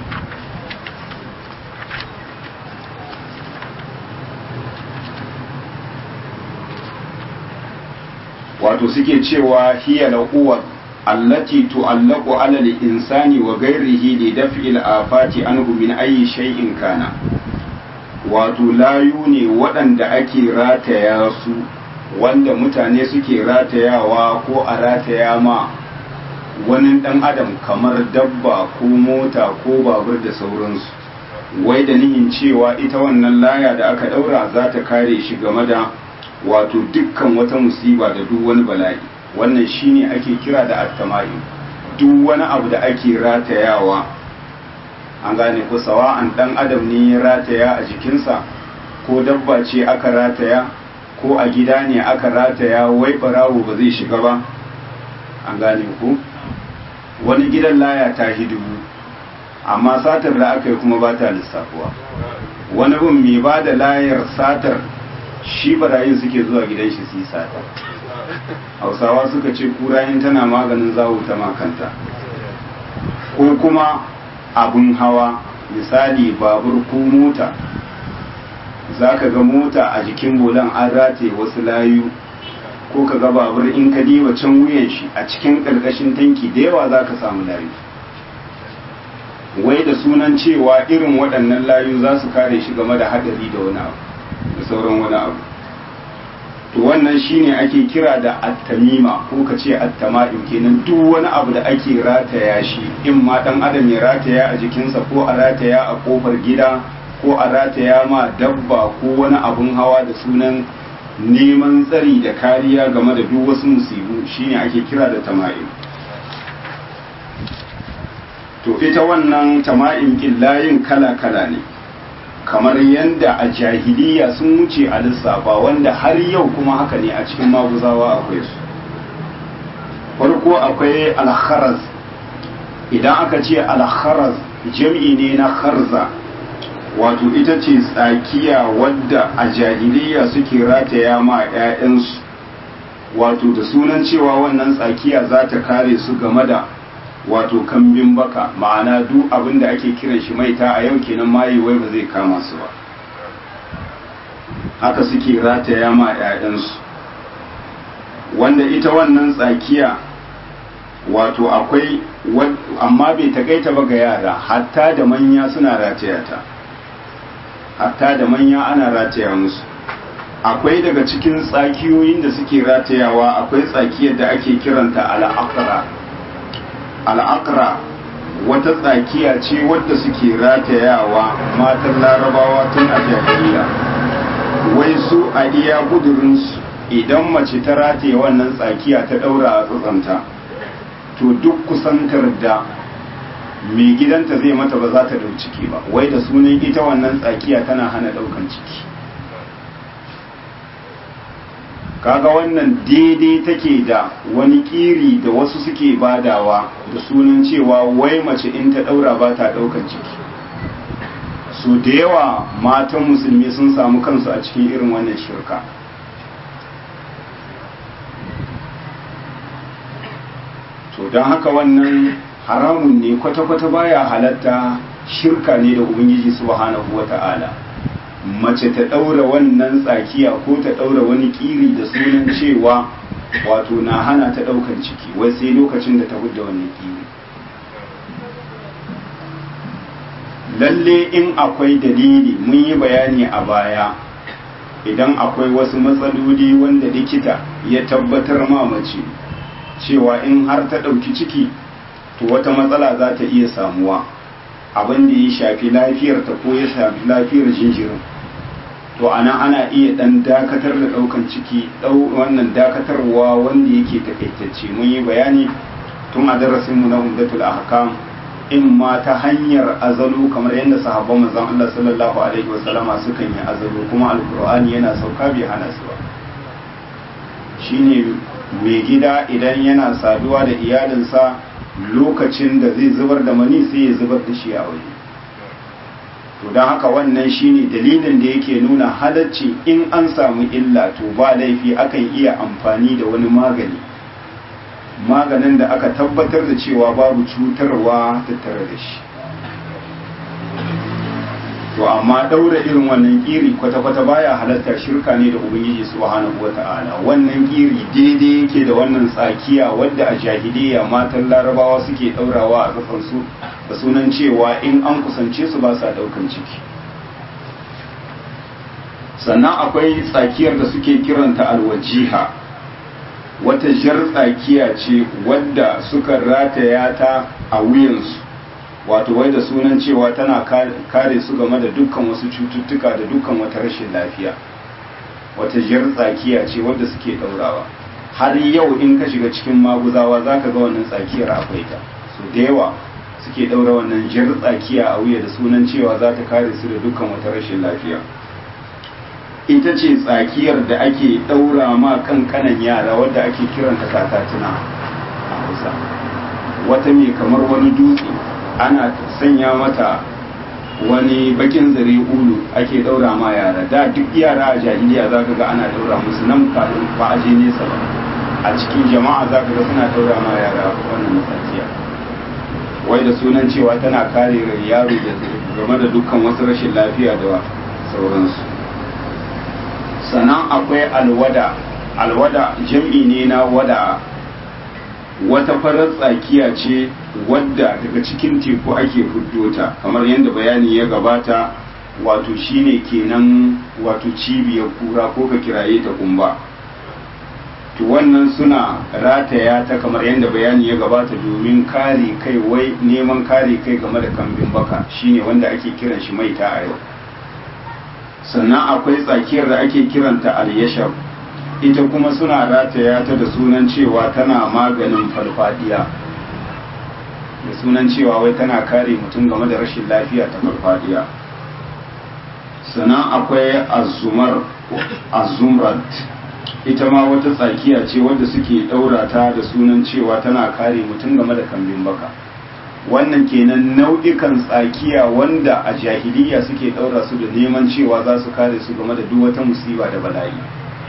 wato suke cewa hiya laquwa allati tu'allaqu 'ala al-insani wa ghayrihi li daf'i al-afati anhu min ayyi shay'in kana wato layu ne waɗanda ake rataya su wanda mutane suke ratayawa ko a rataya ma wani ɗan adam kamar dabba ko mota ko babur da sauransu wai da nihin cewa ita wannan laya da aka ɗaura za ta kare shi game da wato dukkan wata musiba da duk wani bala'i wannan shine ake kira da attamai duk wani abu da ake ratayawa an gane ko sawa'an dan adam ne ya rataya a jikinsa ko dabba ce aka rataya ko a gida ne aka rataya wai barawo ba zai shiga ba an gane ku wani gidan laya ta dubu amma satar da aka yi kuma ba ta lissafuwa wani bin mai ba da layar satar shi barayin suke zuwa gidan shi su yi sata hausawa suka ce kurayen tana maganin zawo ta makanta ko kuma abin hawa misali babur ko mota za ka ga mota a jikin bulan an rataye wasu layu ko ka ga babur in ka diba can wuyan shi a cikin ƙarƙashin tanki da yawa za ka samu layu wai da sunan cewa irin waɗannan layu za su kare shi game da haɗari da wani abu da sauran wani abu to wannan shine ake kira da attamima ko ka ce attama'in kenan duk wani abu da ake rataya shi in ma dan adam ya rataya a jikinsa ko a rataya a kofar gida ko a rataya ma dabba ko wani abun hawa da sunan neman tsari da kariya game da duk wasu musibu shine ake kira da tama'in to ita wannan tama'in killayin kala-kala ne kamar yadda a jahiliya sun wuce a lissafa wanda har yau kuma haka ne a cikin maguzawa akwai su farko akwai alharaz idan aka ce alharaz jam'i ne na harza wato ita ce tsakiya wadda a jahiliya suke rataya ma 'ya'yansu wato da sunan cewa wannan tsakiya za ta kare su game da wato kambin baka ma'ana duk abin da ake kiran shi maita a yau kenan mayi wai ba zai kama su ba haka suke rataya ma 'ya'yansu wanda ita wannan tsakiya wato akwai amma bai takaita ba ga yara hatta da manya suna rataya ta hatta da manya ana rataya musu akwai daga cikin tsakiyoyin da suke ratayawa akwai tsakiyar da ake kiranta al'akara al'akra wata tsakiya ce wadda suke ratayawa matan larabawa tun a jahiliya wai su a iya gudurinsu idan mace ta rataye wannan tsakiya ta daura a tsatsanta to duk kusantar da mai gidanta zai mata ba za ta dau ciki ba wai da sunan ita wannan tsakiya tana hana daukan ciki kaga wannan daidai take da wani kiri da wasu suke badawa da sunan cewa wai mace in ta daura ba ta daukan ciki su da yawa matan musulmi sun samu kansu a cikin irin wannan shirka to don haka wannan haramun ne kwata-kwata baya halatta shirka ne da ubangiji subhanahu wata'ala mace ta ɗaura wannan tsakiya ko ta ɗaura wani ƙiri da sunan cewa wato na hana ta ɗaukan ciki wai sai lokacin da ta hudda wannan ƙiri lalle in akwai dalili mun yi bayani a baya idan akwai wasu matsaloli wanda likita ya tabbatar ma mace cewa in har ta ɗauki ciki to wata matsala za ta iya samuwa abin da ya shafi lafiyarta ko ya shafi lafiyar jinjirin to ana ana iya dan dakatar da daukan ciki dau wannan dakatarwa wanda yake takaitacce mun yi bayani tun a darasin mu na umdatul ahkam in ma ta hanyar azalo kamar yadda sahabban manzon Allah sallallahu alaihi wasallama sukan yi azalo kuma alqur'ani yana sauka bai hana su ba shine mai gida idan yana saduwa da iyalinsa lokacin da zai zubar da mani sai ya zubar da shi a waje to don haka wannan shine dalilin da yake nuna halacci in an samu illa to ba laifi akan iya amfani da wani magani maganin da aka tabbatar da cewa babu cutarwa tattare da shi to amma daura irin wannan kiri kwata-kwata baya halatta shirka ne da ubangiji subhanahu wata'ala wannan kiri daidai yake da wannan tsakiya wadda a jahiliya matan larabawa suke daurawa a kafansu da sunan cewa in an kusance su ba sa daukan ciki sannan akwai tsakiyar da suke kiranta alwajiha wata jar tsakiya ce wadda suka rataya ta a wuyansu wato wai da sunan cewa tana kare su game da dukkan wasu cututtuka da dukkan wata rashin lafiya wata jar tsakiya ce wadda suke daurawa har yau in ka shiga cikin maguzawa za ka ga wannan tsakiyar akwai ta su da yawa suke daura wannan jar tsakiya a wuya da sunan cewa za ta kare su da dukkan wata rashin lafiya ita ce tsakiyar da ake daura ma kankanan yara wadda ake kiranta katatuna a hausa wata mai kamar wani dutse ana sanya mata wani bakin zare ulu ake daura ma yara da duk yara a jahiliya za ka ga ana daura musu nan kafin ba a je nesa ba a cikin jama'a za ka ga suna daura ma yara wannan tsakiya wai da sunan cewa tana kare yaro da game da dukkan wasu rashin lafiya da sauransu sannan akwai alwada alwada jam'i ne na wada wata farar tsakiya ce wadda daga cikin teku ake fuddo ta kamar yadda bayani ya gabata wato shine kenan wato cibiyar kura ko ka kiraye ta kumba to wannan suna rataya ta kamar yadda bayani ya gabata domin kare kai wai neman kare kai game da kambin baka shine wanda ake kiran shi maita a yau sannan akwai tsakiyar da ake kiranta al-yashab ita kuma suna rataya ta da sunan cewa tana maganin farfadiya da sunan cewa wai tana kare mutum game da rashin lafiya ta farfadiya sannan akwai azumar azumrat ita ma wata tsakiya ce wadda suke ɗaura ta da sunan cewa tana kare mutum game da kambin baka wannan kenan nau'ikan tsakiya wanda a jahiliya suke ɗaura su da neman cewa za su kare su game da duk wata musiba da bala'i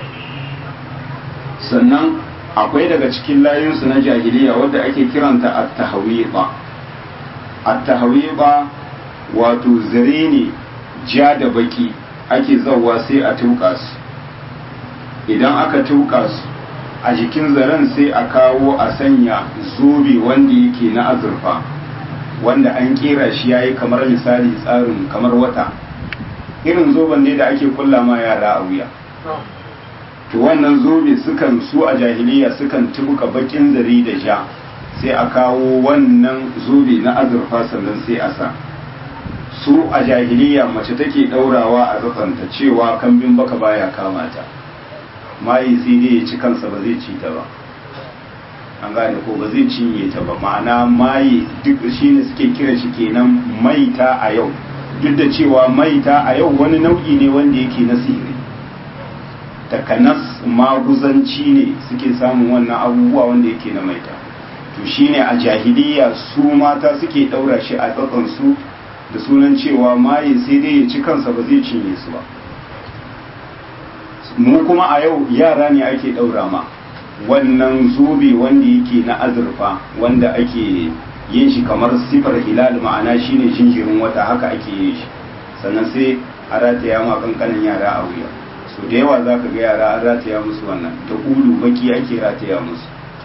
sannan akwai daga cikin layinsu na jahiliya wadda ake kiranta at-tahwiba at-tahwiba wato zare ne ja da baki ake zauwa sai a tuka su idan aka tuka su a jikin zaren sai a kawo a sanya zobe wanda yake na azurfa wanda an kera shi yayi kamar misali tsarin kamar wata irin zoben ne da ake kulla ma yara a wuya to wannan zobe sukan su a jahiliya sukan tubuka bakin zare da ja sai a kawo wannan zobe na azurfa sannan sai a sa su a jahiliya mace take daurawa a zatsanta cewa kambin baka baya kamata mayi sai dai ya ci kansa ba zai ci ta ba an gane ko ba zai cinye ta ba ma'ana mayi duk shine suke kira shi kenan maita a yau duk da cewa maita a yau wani nau'i ne wanda yake na sihiri takanas maguzanci ne suke samun wannan abubuwa wanda yake na maita to shine a jahiliya su mata suke daura shi a su da sunan cewa maye sai dai ya ci kansa ba zai cinye su ba mu kuma a yau yara ne ake daura ma wannan zobe wanda yake na azurfa wanda ake yin shi kamar sifar hilal ma'ana shine jinjirin wata haka ake yin shi sannan sai a rataya ma kankanin yara a wuya so da yawa za ka ga yara an rataya musu wannan da ulu baki ake rataya musu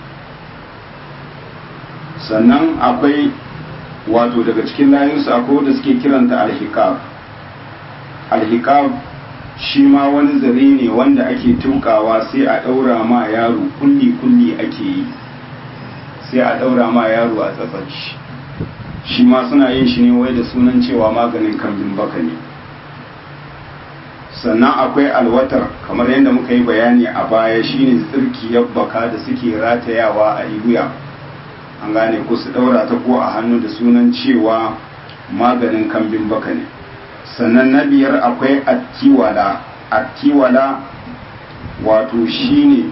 sannan akwai wato daga cikin layinsu akwai wanda suke kiranta alhikab alhikab shi ma wani zare ne wanda ake tukawa sai a ɗaura ma yaro kulli-kulli ake yi sai a ɗaura ma yaro a tsatsar shi shi ma suna yin shi ne wai da sunan cewa maganin kambin baka ne sannan akwai alwatar kamar yadda muka yi bayani a baya shine tsirkiyar baka da suke ratayawa a iguya an gane ko su daura ta ko a hannu da sunan cewa maganin kambin baka ne sannan na biyar akwai attiwala attiwala wato shine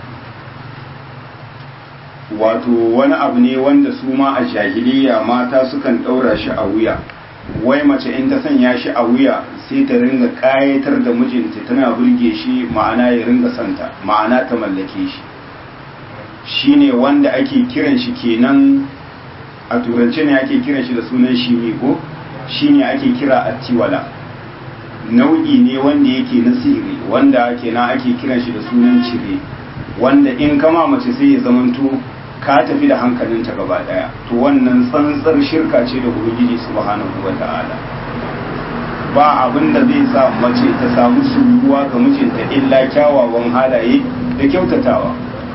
wato wani abu ne wanda su ma a jahiliya mata sukan daura shi a wuya wai mace in ta sanya shi a wuya sai ta ringa kayatar da mijinta tana burge shi ma'ana ya ringa santa ma'ana ta mallake shi shine wanda ake kiran shi kenan a turance ne ake kiran shi da sunan shimi ko shine ake kira attiwala nau'i ne wanda yake na sihiri wanda kenan ake kiran shi da sunan cire wanda in kama mace sai ya zamanto ka tafi da hankalinta gaba daya to wannan tsantsar shirka ce da ubangiji subhanahu wata'ala ba abin da zai sa mace ta samu suyuwa ga mijinta illa kyawawan halaye da kyautatawa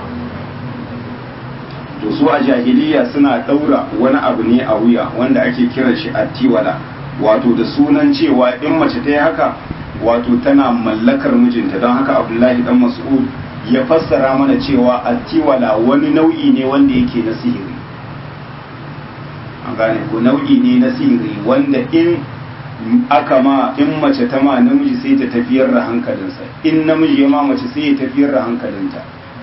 to su a jahiliya suna daura wani abu ne a wuya wanda ake kiran shi attiwala wato da sunan cewa in mace ta yi haka wato tana mallakar mijinta don haka abdullahi dan mas'ud ya fassara mana cewa attiwala wani nau'i ne wanda yake na sihiri an gane ko nau'i ne na sihiri wanda in aka ma in mace ta ma namiji sai ta tafiyar da hankalinsa in namiji ya ma mace sai ya tafiyar da hankalinta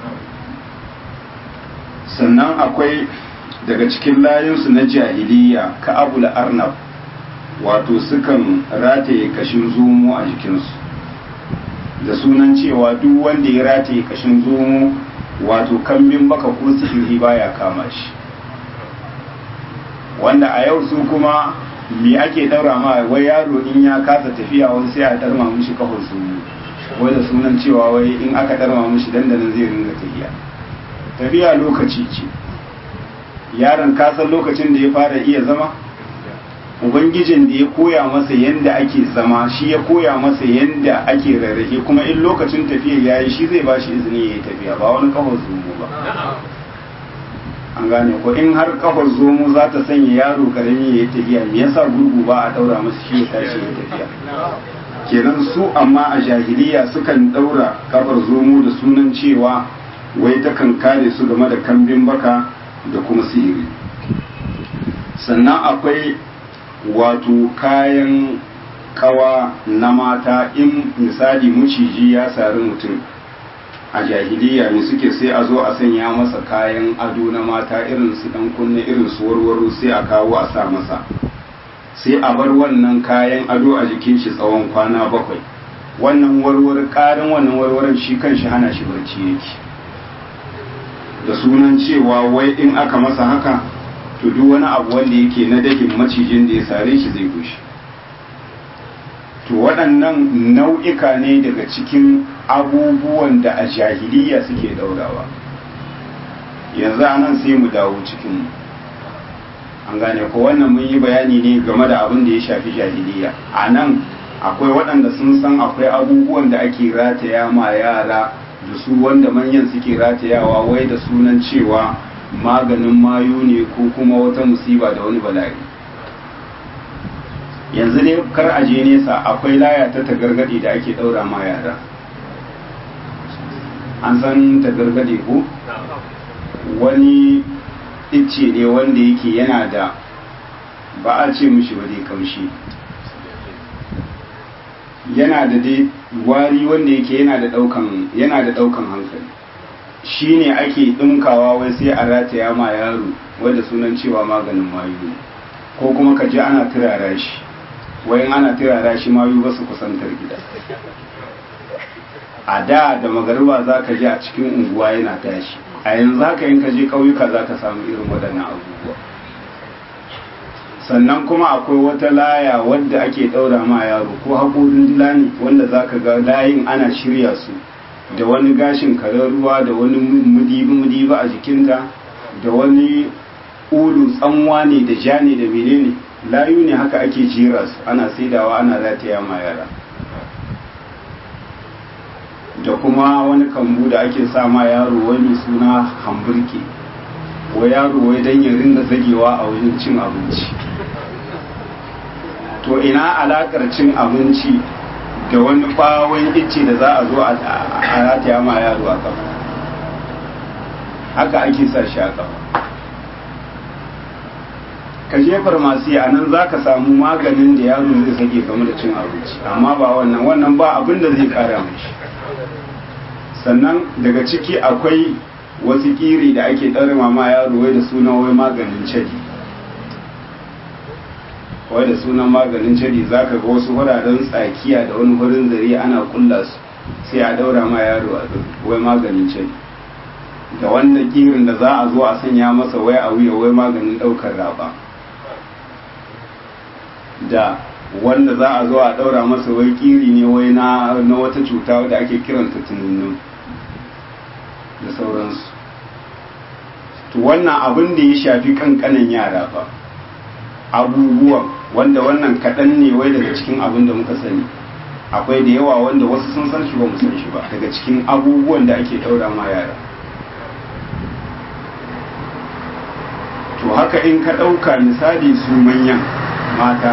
sannan akwai daga cikin layinsu na jahiliya ka abul arnab wato sukan rataye kashin zomo a jikinsu da sunan cewa duk wanda ya rataye kashin zomo wato kambin baka ko sihiri baya kama shi wanda a yau su kuma me ake daura ma wai yaro in ya kasa tafiya wani sai a darma mishi kafar zomo wai da sunan cewa wai in aka darma mishi dandanan zai ringa tafiya tafiya lokaci ce yaron kasan lokacin da ya fara iya zama ubangijin da ya koya masa yadda ake zama shi ya koya masa yadda ake rarrafe kuma in lokacin tafiya ya yi shi zai ba shi izini ya yi tafiya ba wani kafar zomo ba an gane ko in har kafar zomo za ta sanya yaro karami ya yi tafiya me yasa gurgu ba a daura masa shi ya tashi ya tafiya kenan su amma a jahiliya sukan daura kafar zomo da sunan cewa wai takan kare su game da kambin baka da kuma sihiri sannan akwai wato kayan kawa na mata in misali maciji ya sari mutum a jahiliya ne suke sai a zo a sanya masa kayan ado na mata irin su dan kunne irin su warwaro sai a kawo a sa masa sai a bar wannan kayan ado a jikin shi tsawon kwana bakwai wannan warwar karin wannan warwaran shi kan shi hana shi barci yake da sunan cewa wai in aka masa haka to duk wani abu wanda yake na dakin macijin da ya sare shi zai gushe to waɗannan nau'ika ne daga cikin abubuwan da a jahiliya suke daurawa yanzu a nan sai mu dawo cikin an gane ko wannan mun yi bayani ne game da abin da ya shafi jahiliya a nan akwai waɗanda sun san akwai abubuwan da ake rataya ma yara da su wanda manyan suke ratayawa wai da sunan cewa maganin mayu ne ko kuma wata musiba da wani bala'i yanzu ne kar a je nesa akwai laya ta tagargade da ake daura ma yara an san tagargade ko wani icce ne wanda yake yana da ba a ce mishi ba dai kamshi yana da dai wari wanda yake yana da daukan yana da daukan hankali shi ne ake ɗinkawa wai sai a rataya ma yaro wadda sunan cewa maganin mayu ne ko kuma ka ji ana turara shi wai ana turara shi mayu ba su kusantar gida a da da magariba za ka ji a cikin unguwa yana tashi a yanzu haka yin ka je ƙauyuka za ka samu irin waɗannan abubuwa sannan kuma akwai wata laya wadda ake ɗaura ma yaro ko haƙorin dila ne wanda za ka ga layin ana shirya su da wani gashin karen ruwa da wani mudibi-mudibi a jikinta da wani ulu tsanwa ne da ja ne da menene layu ne haka ake jera su ana saidawa ana rataya ma yara da kuma wani kambu da ake sa ma yaro wani suna hamburke wa yaro wai don ya ringa zagewa a wajen cin abinci to ina alakar cin abinci da wani bawon icce da za a zo a rataya ma yaro a kafa haka ake sa shi a kafa ka je farmasi a nan za ka samu maganin da yaro zai sake game da cin abinci amma ba wannan wannan ba abin da zai kara mashi sannan daga ciki akwai wasu kiri da ake ɗarma ma yaro wai da sunan wai maganin cadi wai da sunan maganin cadi za ka ga wasu wuraren tsakiya da wani wurin zare ana kulla su sai a daura ma yaro a wai maganin cadi da wanda kirin da za a zo a sanya masa wai a wuya wai maganin ɗaukar raba da wanda za a zo a ɗaura masa wai kiri ne wai na wata cuta da ake kiranta tununnu da sauransu to wannan abin da ya shafi kankanan yara fa abubuwan wanda wannan kaɗan ne wai daga cikin abin da muka sani akwai da yawa wanda wasu sun san shi ba mu san shi ba daga cikin abubuwan da ake ɗaura ma yara to haka in ka ɗauka misali su manyan mata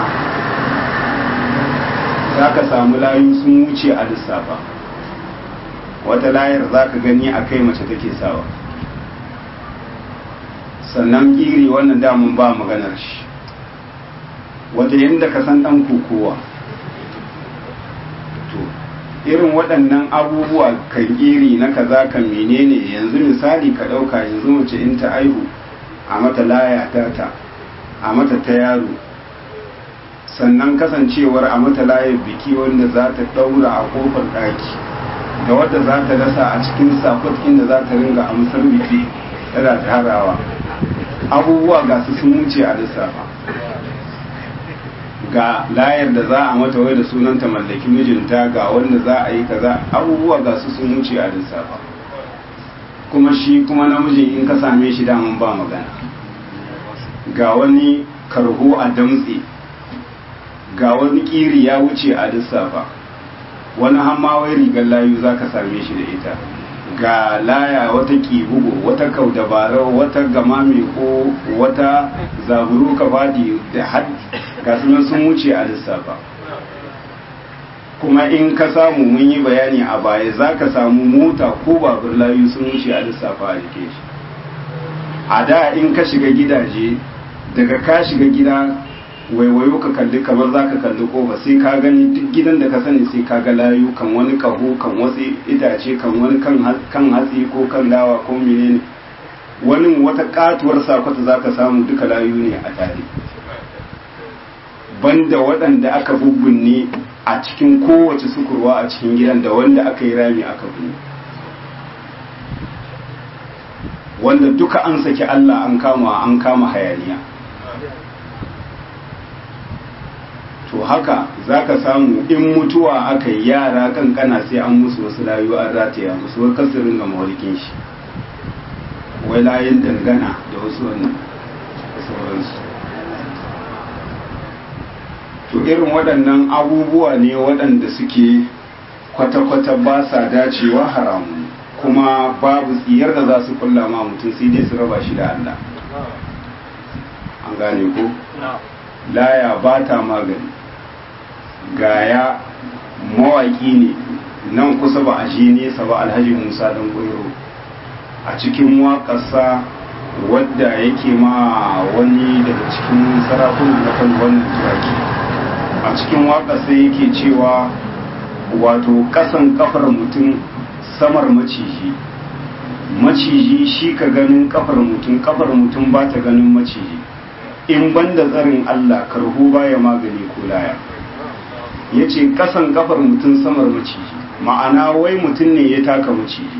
za ka samu layu sun wuce a lissafa wata layar za ka gani a kai mace take sawa sannan ƙiri wannan damun ba maganar shi wata yadda ka san ɗan kokowa to irin waɗannan abubuwa kan iri na kaza kan menene yanzu misali ka ɗauka yanzu mace in ta aihu a mata laya ta a mata ta yaro sannan kasancewar a mata layar biki wanda za ta ɗaura a kofar ɗaki da wadda za ta dasa a cikin sakot inda za ta ringa amsar biki tana tarawa abubuwa ga su sun wuce a lissafa ga layar da za a mata wai da sunanta mallaki mijinta ga wanda za a yi kaza abubuwa ga su sun wuce a lissafa kuma shi kuma namijin in ka same shi daman ba magana ga wani karho a damtse ga wani kiri ya wuce a lissafa wani hammawai rigar layu za ka same shi da ita ga laya wata kibugu wata kaudabarau wata gama mai ko wata zaburu ka fadi da had ga sunan sun wuce a lissafa kuma in ka samu mun yi bayani a baya za ka samu mota ko babur layu sun wuce a lissafa a jike shi a da in ka shiga gidaje daga ka shiga gida waiwayo ka kalli kamar za ka kalli kofa sai ka gani duk gidan da ka sani sai ka ga layu kan wani kaho kan wasu itace kan wani kan hatsi ko kan dawa ko menene wani wata katuwar sakwata za ka samu duka layu ne a tare banda waɗanda aka bubbunne a cikin kowace sukurwa a cikin gidan da wanda aka yi rami aka bunne wanda duka an saki Allah an kama an kama hayaniya to haka za ka samu in mutuwa aka yi yara kankana sai an musu wasu layu an rataya musu wai kasirin ga mawalikin shi wai layin dangana da wasu wannan sauransu to irin waɗannan abubuwa ne waɗanda suke kwata-kwata ba sa dacewa haramu kuma babu tsiyar da za su kulla ma mutum sai dai su raba shi da Allah an gane ko? laya ba ta magani gaya mawaki ne nan kusa ba a je nesa ba alhaji musa dan koyo a cikin waƙarsa wadda yake ma wani daga cikin sarakunan na kan wannan turaki a cikin waƙarsa yake cewa wato ƙasan kafar mutum samar maciji maciji shi ka ganin kafar mutum kafar mutum ba ta ganin maciji in banda tsarin Allah karhu baya magani ko laya ya ce kasan kafar mutum samar maciji ma'ana wai mutum ne ya taka maciji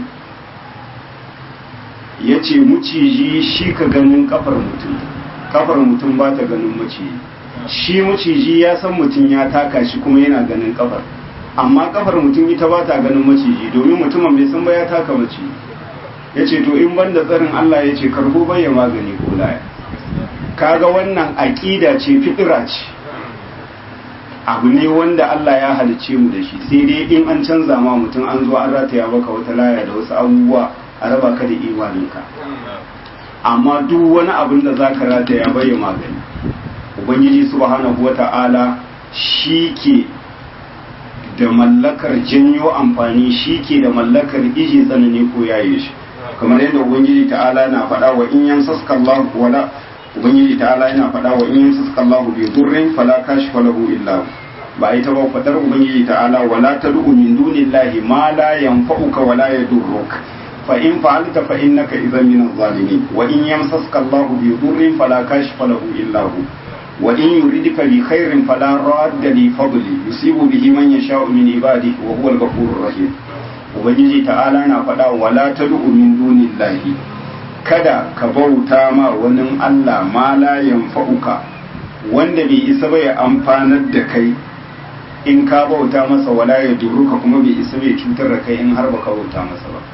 ya ce maciji shi ka ganin kafar mutum kafar mutum ba ta ganin maciji shi maciji ya san mutum ya taka shi kuma yana ganin kafar amma kafar mutum ita ba ta ganin maciji domin mutumin bai san ba ya taka maciji ya ce to in banda tsarin Allah ya ce karhu baya magani ko laya kaga wannan aƙida ce fitira ce abu ne wanda Allah ya halice mu da shi sai dai in an canza ma mutum an zo an rataya maka wata laya da wasu abubuwa a raba ka da imaninka amma duk wani abin da za ka rataya bai magani ubangiji subhanahu wata'ala shi ke da mallakar janyo amfani shi ke da mallakar iji tsanani ko yaye shi kamar yadda ubangiji ta'ala na faɗa wa in yamsaska Allah wala ubangiji ta'ala yana faɗa wa in yamsaska Allah bi durrin fala kashifa lahu illa ba ita ba fadar ubangiji ta'ala wala tad'u min dunillahi ma la yanfa'uka wala yadurruk fa in fa'alta fa innaka idhan min adh-dhalimin wa in yamsaska Allah bi durrin fala kashifa lahu illa hu wa in yuridka bi khairin fala radda li fadli yusibu bihi man yasha'u min ibadihi wa huwa al-ghafurur rahim ubangiji ta'ala na faɗa wala tad'u min dunillahi kada ka bauta ma wani Allah ma la yanfa'uka wanda bai isa bai amfanar da kai in ka bauta masa wala ya duruka kuma bai isa bai cutar da kai in har baka bauta masa ba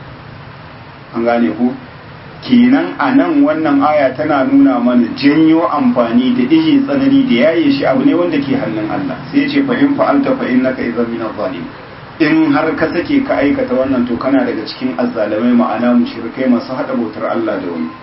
an gane ku kenan a nan wannan aya tana nuna mana janyo amfani da ije tsanani da yaye shi abu ne wanda ke hannun Allah sai ya ce fa in fa'alta fa innaka idzan min adh in har ka sake ka aikata wannan to kana daga cikin azzalamai ma'ana mushrikai masu hada bautar Allah da wani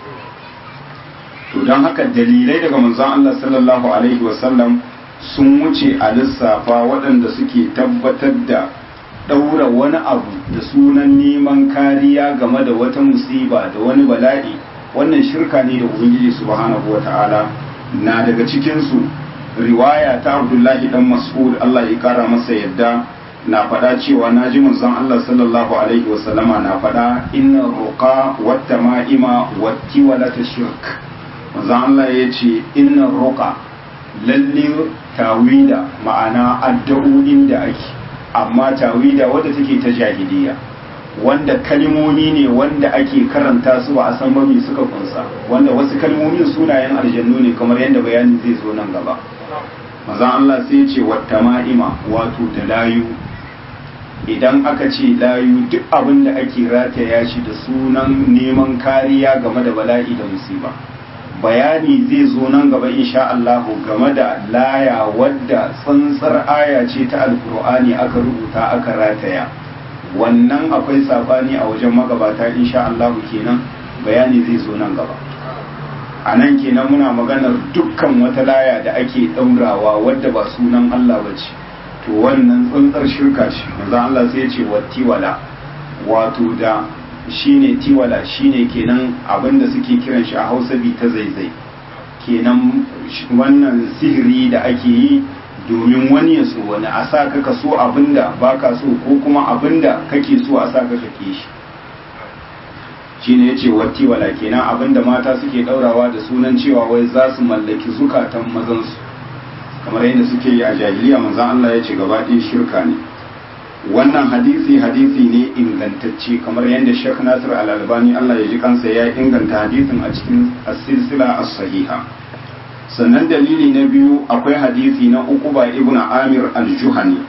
to don haka dalilai daga manzon Allah sallallahu alaihi wasallam sun wuce a lissafa waɗanda suke tabbatar da ɗaura wani abu da sunan neman kariya game da wata musiba da wani bala'i wannan shirka ne da ubangiji subhanahu wata'ala na daga cikinsu riwaya ta abdullahi dan mas'ud Allah ya kara masa yadda na faɗa cewa na ji manzon Allah sallallahu alaihi wasallama na faɗa inna ruqa wata ma'ima wati wala ta shirk manzon Allah ya ce inna ruqa lalle tawida ma'ana addu'o'in da ake amma tawida wadda take ta jahiliya wanda kalmomi ne wanda ake karanta su ba a san ba me suka kunsa wanda wasu kalmomin sunayen aljannu ne kamar yadda bayani zai zo nan gaba manzon Allah sai ya ce wata ma'ima wato da layu idan aka ce layu duk abin da ake rataya shi da sunan neman kariya game da bala'i da musiba bayani zai zo nan gaba insha Allah game da laya wadda tsantsar aya ce ta alkur'ani aka rubuta aka rataya wannan akwai sabani a wajen magabata insha Allah kenan bayani zai zo nan gaba a nan kenan muna maganar dukkan wata laya da ake ɗaurawa wadda ba sunan Allah ba ce to wannan tsantsar shirka ce manzo Allah sai ya ce wattiwala wato da shine tiwala shine kenan abinda suke kiran shi a Hausa bi ta zaizai kenan wannan sihiri da ake yi domin wani ya so wani a sa ka ka so abinda baka so ko kuma abinda kake so a sa ka kake shi shine yace wattiwala kenan abinda mata suke daurawa da sunan cewa wai za su mallaki zukatan mazansu kamar yadda suke yi a jahiliya manzon Allah ya ce gaba ɗaya shirka ne wannan hadisi hadisi ne ingantacce kamar yadda Sheikh Nasir Al-Albani Allah ya ji kansa ya inganta hadisin a cikin as-silsila as-sahiha sannan dalili na biyu akwai hadisi na Uqba ibn Amir al-Juhani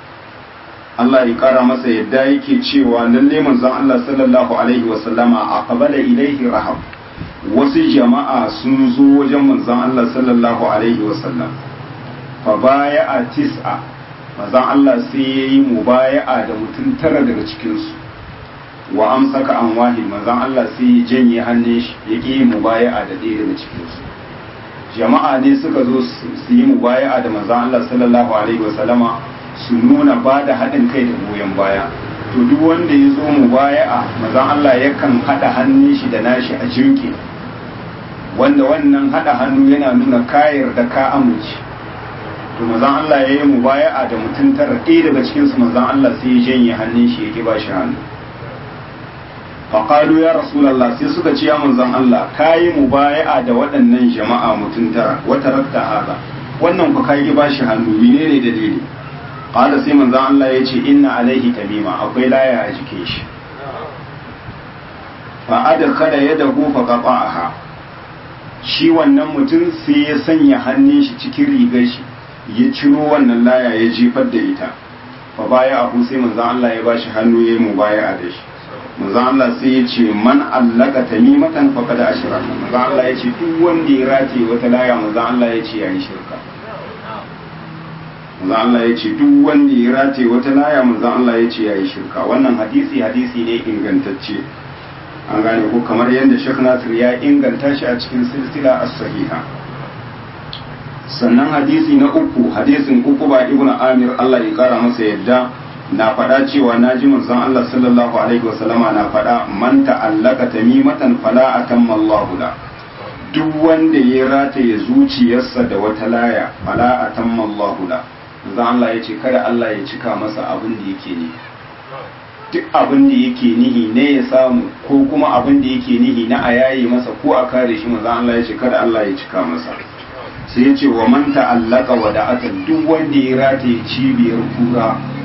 Allah ya kara masa yadda yake cewa lalle manzon Allah sallallahu alaihi wa sallama aqbala ilaihi rahab wasu jama'a sun zo wajen manzon Allah sallallahu alaihi wa sallam fa baya tis'a manzon Allah sai ya yi mubaya'a da mutum tara daga cikinsu wa amsaka an wahid manzon Allah sai ya janye hannun shi ya ƙi yi mubaya'a da ɗaya daga cikinsu jama'a ne suka zo su yi mubaya'a da manzon Allah sallallahu alaihi wasallama su nuna ba da haɗin kai da goyon baya to duk wanda ya zo mubaya'a manzon Allah yakan haɗa hannun shi da nashi a jirgi wanda wannan haɗa hannu yana nuna kayar da ka amince to manzon Allah ya yi mubaya'a da mutum tara ɗaya daga cikin su manzon Allah sai ya janye hannun shi ya ki ba shi hannu faqalu ya rasulullah sai suka ce ya manzon Allah kayi mubaya'a da waɗannan jama'a mutum tara wa tarakta hada wannan ku kai ki ba shi hannu menene dalili qala sai manzon Allah ya ce inna alaihi tamima akwai laya a jikin shi fa adkhala yadahu fa qata'aha shi wannan mutum sai ya sanya hannun shi cikin rigar shi ya ciro wannan laya ya jefar da ita fa baya abu sai manzon Allah ya bashi hannu ya mu baya da shi manzon Allah sai ya ce man allaka tamimatan faqad ashraka manzon Allah ya ce duk wanda ya rate wata laya manzon Allah ya ce yayi shirka manzon Allah ya ce duk wanda ya rate wata laya manzon Allah ya ce yayi shirka wannan hadisi hadisi ne ingantacce an gane ko kamar yadda Sheikh Nasir ya inganta shi a cikin silsila as-sahiha sannan hadisi na uku hadisin uku ba ibn amir Allah ya kara masa yadda na faɗa cewa na ji manzon Allah sallallahu alaihi wasallama na faɗa man ta'allaka tamimatan fala atamma Allah la duk wanda ya rataye zuciyarsa da wata laya fala atamma Allah la manzon Allah ya ce kada Allah ya cika masa abin da yake ni duk abin da yake nihi ne ya samu ko kuma abin da yake nihi na a yaye masa ko a kare shi manzon Allah ya ce kada Allah ya cika masa sai ya ce wa man ta'allaka wada'atan duk wanda ya rataye cibiyar kura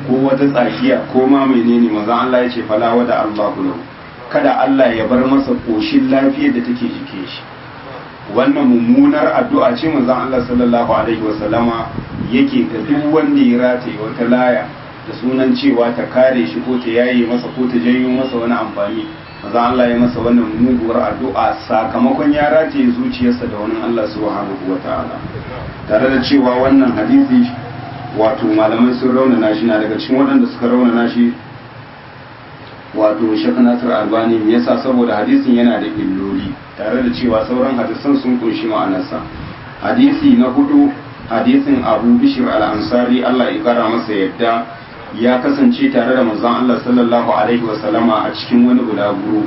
ko wata tsakiya ko ma menene manzon Allah ya ce fala wada Allahu lahu kada Allah ya bar masa koshin lafiyar da take jike shi wannan mummunar addu'a ce manzon Allah sallallahu alaihi wasallama yake ga duk wanda ya rataye wata laya da sunan cewa ta kare shi ko ta yaye masa ko ta janyo masa wani amfani manzon Allah ya masa wannan muguwar addu'a sakamakon ya rataye zuciyarsa da wani Allah subhanahu wataala tare da cewa wannan hadisi wato malamai sun raunana shi na daga cikin waɗanda suka raunana shi wato Sheikh Nasir Albani me yasa saboda hadisin yana da illoli tare da cewa sauran hadisan sun kunshi ma'anarsa hadisi na hudu hadisin Abu Bishr al-Ansari Allah ya kara masa yadda ya kasance tare da manzon Allah sallallahu alaihi wa sallama a cikin wani bulaguro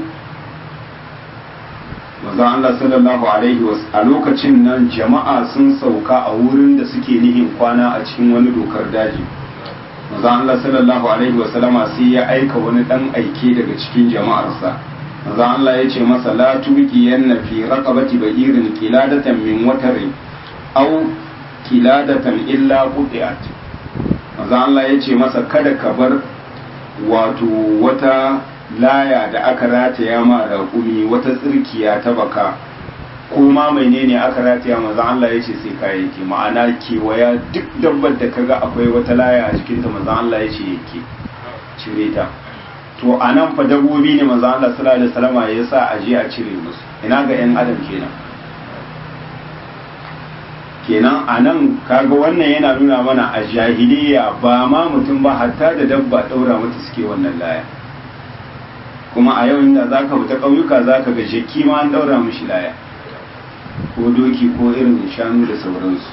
manzon Allah sallallahu alaihi wa a lokacin nan jama'a sun sauka a wurin da suke nihin kwana a cikin wani dokar daji manzo Allah sallallahu alaihi wa sallama sai ya aika wani dan aike daga cikin jama'arsa manzo Allah ya ce masa la tuqi yanna fi raqabati ba'irin qiladatan min watarin aw qiladatan illa qutiat manzo Allah ya ce masa kada ka bar wato wata laya da aka rataya ma raƙumi wata tsirkiya ta baka ko ma menene aka rataya manzon Allah ya ce sai ka yake ma'ana kewaya duk dabbar da kaga akwai wata laya a jikinta manzon Allah ya ce yake cire ta to a nan fa dabbobi ne manzon Allah sallallahu alaihi wasallam ya sa a je a cire musu ina ga yan adam kenan kenan a nan kaga wannan yana nuna mana a jahiliya ba ma mutum ba hatta da dabba daura mata suke wannan laya kuma a yau inda zaka fita ƙauyuka zaka ga jeki ma an daura mishi laya ko doki ko irin shanu da sauransu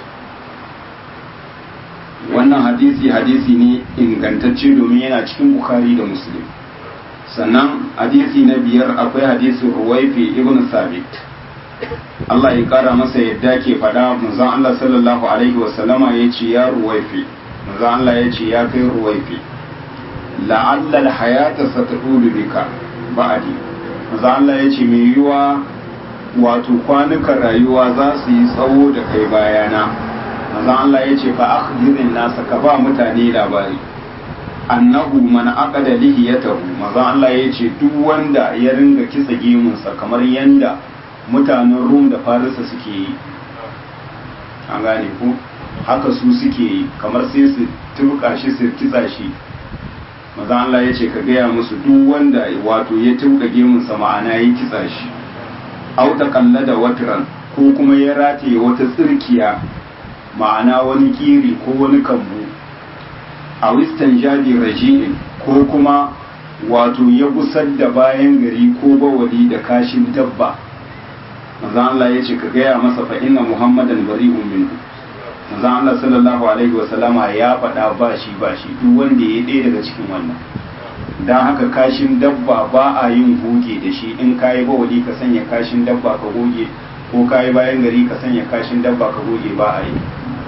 wannan hadisi hadisi ne ingantacce domin yana cikin bukari da muslim sannan hadisi na biyar akwai hadisi ruwaifi ibn sabit Allah ya kara masa yadda ke faɗa manzon Allah sallallahu alaihi wasallama ya ce ya ruwaifi manzon Allah ya ce ya kai ruwaifi la'alla al-hayata satadulu bika ba'adi manzon Allah ya ce mai yiwa wato kwanukan rayuwa za su yi tsawo da kai bayana manzon Allah ya ce fa akhbirin nasa ka ba mutane labari annahu man aqada lihiyatahu manzon Allah ya ce duk wanda ya ringa kitsa gemunsa kamar yanda mutanen Rum da Farisa suke yi an gane ku haka su suke yi kamar sai su turka shi su kitsa shi manzon Allah ya ce ka gaya musu duk wanda wato ya turka gemunsa ma'ana ya kitsa shi auta kalla da watiran ko kuma ya rataye wata tsirkiya ma'ana wani kiri ko wani kambu a wistan jadi raji'in ko kuma wato ya gusar da bayan gari ko bawali da kashin dabba manzan Allah ya ce ka gaya masa fa inna muhammadan bari'un minhu manzan Allah sallallahu alaihi wa sallama ya faɗa ba shi ba shi duk wanda ya ɗaya daga cikin wannan don haka kashin dabba ba a yin goge da shi in kayi bawali ka sanya kashin dabba ka goge ko kayi bayan gari ka sanya kashin dabba ka goge ba a yi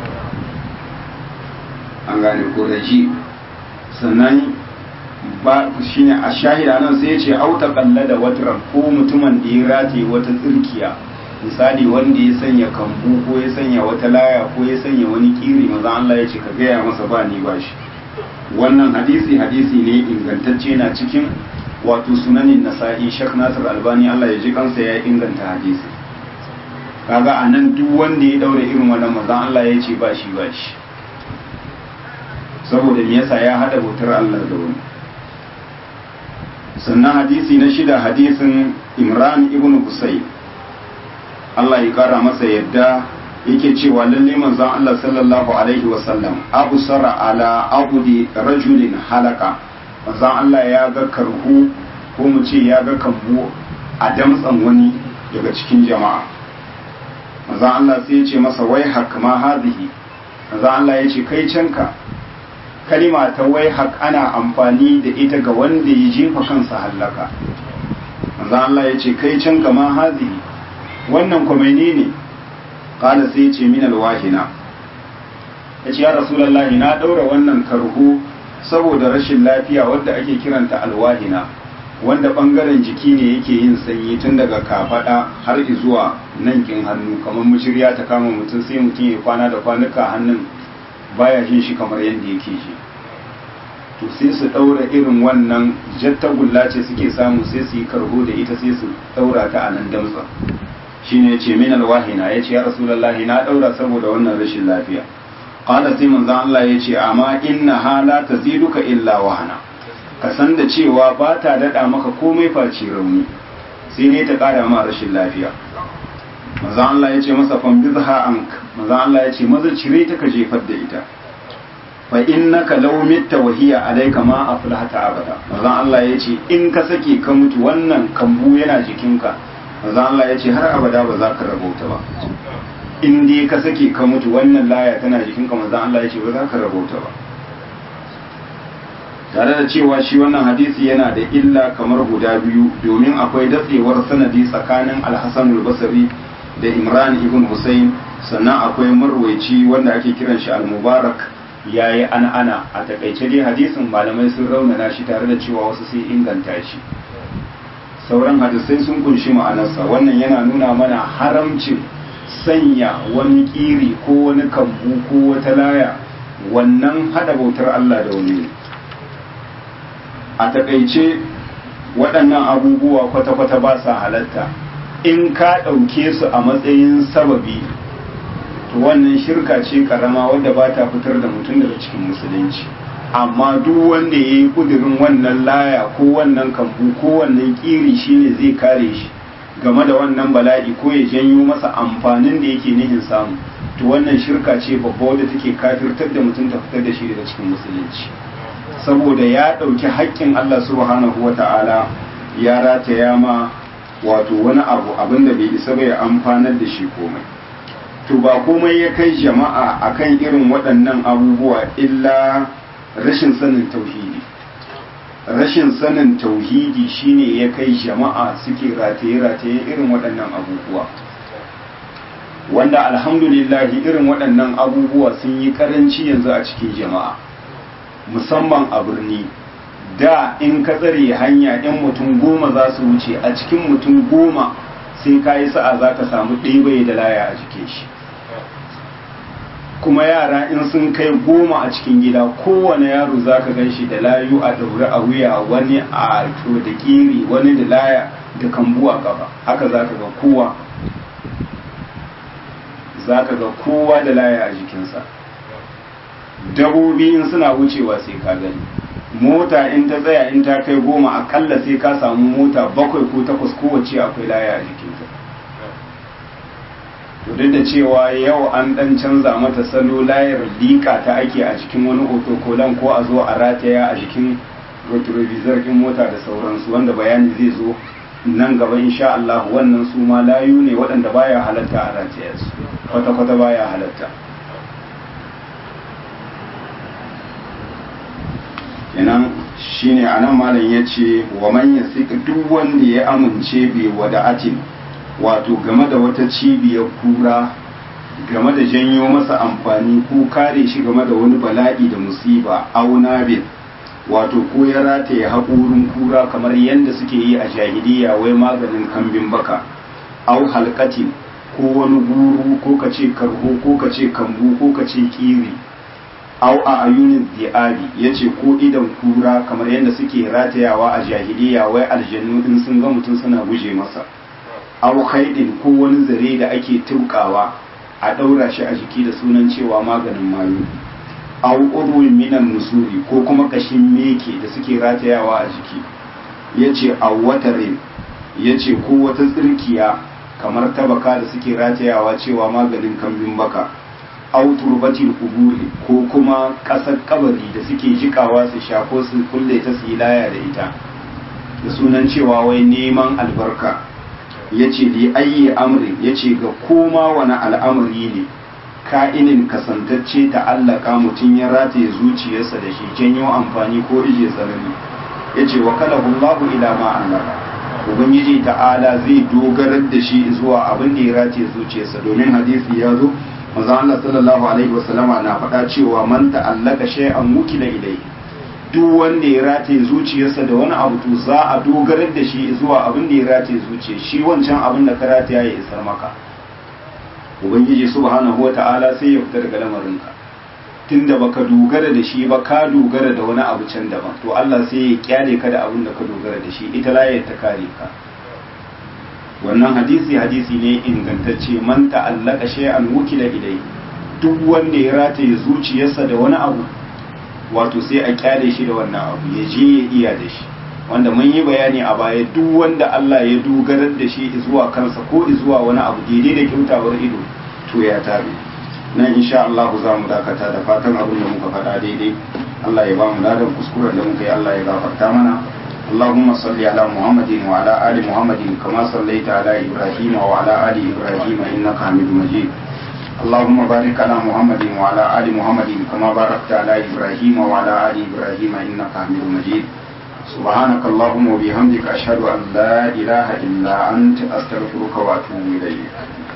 an gane ko raji sannan ba shine a shahida nan sai ya ce auta kalla da wataran ko mutumin da ya rataye wata tsirkiya misali wanda ya sanya kambu ko ya sanya wata laya ko ya sanya wani kiri maza Allah ya ce ka gaya masa ba ni ba shi wannan hadisi hadisi ne ingantacce na cikin wato sunanin nasa'i shek nasir albani Allah ya ji kansa ya inganta hadisi kaga a nan duk wanda ya daure irin wannan mazan Allah ya ce ba shi ba shi saboda me yasa ya hada bautar Allah da wani sannan hadisi na shida hadisin imran ibn husayn Allah ya kara masa yadda yake cewa lalle manzon Allah sallallahu alaihi wasallam abu sara ala abudi rajulin halaka manzon Allah ya ga karhu ko mu ce ya ga kambu a damtsan wani daga cikin jama'a manzon Allah sai ya ce masa wai hak ma hadhihi manzon Allah ya ce kai canka kalima ta wai hak ana amfani da ita ga wanda ya jefa kansa hallaka manzon Allah ya ce kai canka ma hadhihi wannan kuma ne kala sai ce min alwahina ya ce ya rasulallahi na ɗaura wannan karhu saboda rashin lafiya wadda ake kiranta alwahina wanda ɓangaren jiki ne yake yin sanyi tun daga kafaɗa har zuwa nan kin hannu kamar mushirya ta kama mutum sai mutum ya kwana da kwanuka hannun baya jin shi kamar yadda yake ji to sai su ɗaura irin wannan jattagulla ce suke samu sai su yi karho da ita sai su ɗaura ta a nan damtsa shine ya ce min alwahina ya ce ya rasulallahi na ɗaura saboda wannan rashin lafiya qala sai manzon Allah ya ce amma inna hala taziduka illa wahana ka san da cewa ba ta daɗa maka komai face rauni sai ne ta ƙara ma rashin lafiya manzon Allah ya ce masa fambizha ank manzon Allah ya ce maza cire ta ka jefar da ita fa innaka law mitta wa hiya alayka ma aflahata abada manzon Allah ya ce in ka sake ka mutu wannan kambu yana jikinka manzon Allah ya ce har abada ba za ka rabauta ba in dai ka sake ka mutu wannan laya tana jikinka manzon Allah ya ce ba za ka rabauta ba tare da cewa shi wannan hadisi yana da illa kamar guda biyu domin akwai datsewar sanadi tsakanin alhassan basri da imran ibn hussein sannan akwai marwaici wanda ake kiran shi al-mubarak yayi ana ana a takaice dai hadisin malamai sun raunana shi tare da cewa wasu sai inganta shi sauran hadisai sun kunshi ma'anarsa wannan yana nuna mana haramcin sanya wani kiri ko wani kambu ko wata laya wannan hada bautar Allah da wani a takaice waɗannan abubuwa kwata-kwata ba sa halatta in ka ɗauke su a matsayin sababi to wannan shirka ce karama wadda ba ta fitar da mutum daga cikin musulunci amma duk wanda ya yi ƙudurin wannan laya ko wannan kambu ko wannan ƙiri shine zai kare shi game da wannan bala'i ko ya janyo masa amfanin da yake nihin samu to wannan shirka ce babba wadda take kafirtar da mutum ta fitar da shi daga cikin musulunci saboda ya ɗauki haƙƙin Allah subhanahu wa ta'ala ya rataya ma wato wani abu abinda bai isa bai amfanar da shi komai to ba komai ya kai jama'a akan irin waɗannan abubuwa illa rashin sanin tauhidi rashin sanin tauhidi shine ya kai jama'a suke rataye-rataye irin waɗannan abubuwa wanda alhamdulillahi irin waɗannan abubuwa sun yi ƙaranci yanzu a cikin jama'a musamman a birni da in ka tsare hanya in mutum goma za su wuce a cikin mutum goma sai ka yi sa'a za ka samu ɗebaye da laya a jikin shi kuma yara in sun kai goma a cikin gida kowane yaro za ka gan shi da layu a daure a wuya wani a to da kiri wani da laya da kambu a gaba haka za ka ga kowa za ka ga kowa da laya a jikinsa dabobi in suna wucewa sai ka gani mota in ta tsaya in ta kai goma akalla sai ka samu mota bakwai ko takwas kowace akwai laya a jikinta to duk da cewa yau an dan canza mata salo layar liƙa ta ake a cikin wani otokolan ko a zo a rataya a jikin retrovisor ɗin mota da sauransu wanda bayani zai zo nan gaba insha Allah wannan su ma layu ne waɗanda baya halatta a rataya su kwata-kwata baya halatta kenan shine anan malam ya ce wa man yasik duk wanda ya amince bai wada'atin wato game da wata cibiyar kura game da janyo masa amfani ko kare shi game da wani bala'i da musiba auna bin wato ko ya rataye haƙorin kura kamar yadda suke yi a jahiliya wai maganin kambin baka au halkatin ko wani guru ko ka ce karho ko ka ce kambu ko ka ce kiri au a ayunin di'abi ya ce ko idan kura kamar yadda suke ratayawa a jahiliya wai aljannu in sun ga mutum suna guje masa au haidin ko wani zare da ake tukawa a ɗaura shi a jiki da sunan cewa maganin mayu au urwin minan nusuri ko kuma kashin meke da suke ratayawa a jiki ya ce a watarin ya ce ko wata tsirkiya kamar tabaka da suke ratayawa cewa maganin kambin baka au turbatil kuburi ko kuma ƙasar kabari da suke jikawa su shafo su kulle ta su yi laya da ita da sunan cewa wai neman albarka ya ce li ayyi amrin ya ce ga koma wani al'amari ne ka'inin kasantacce ta allaka mutum ya rataye zuciyarsa da shi janyo amfani ko ije tsanani ya ce wa kala Allahu ila ma allaka ubangiji ta'ala zai dogarar da shi zuwa abin da ya rataye zuciyarsa domin hadisi ya zo manzon Allah sallallahu alaihi wasallama na faɗa cewa man ta'allaka shay'an wukila ilayhi duk wanda ya rataye zuciyarsa da wani abu to za a dogarar da shi zuwa abin da ya rataye zuciya shi wancan abin da ka rataya ya isar maka ubangiji subhanahu wata'ala sai ya fita daga lamarinka tunda baka dogara da shi ba ka dogara da wani abu can daban to Allah sai ya kyale ka da abin da ka dogara da shi ita layar ta kare ka wannan hadisi hadisi ne ingantacce man ta'allaka shay'an wukila ilai duk wanda ya rataye zuciyarsa da wani abu wato sai a kyale shi da wannan abu ya je ya iya da shi wanda mun yi bayani a baya duk wanda Allah ya dogarar da shi zuwa kansa ko zuwa wani abu daidai da kyautawar ido to ya tabe nan insha Allah za mu dakata da fatan abin da muka faɗa daidai Allah ya ba mu ladan kuskuren da muka yi Allah ya gafarta mana اللهم صل على محمد وعلى آل محمد كما صليت على إبراهيم وعلى آل إبراهيم إنك حميد مجيد اللهم بارك على محمد وعلى آل محمد كما باركت على إبراهيم وعلى آل إبراهيم إنك حميد مجيد سبحانك اللهم وبحمدك أشهد أن لا إله إلا أنت أستغفرك وأتوب إليك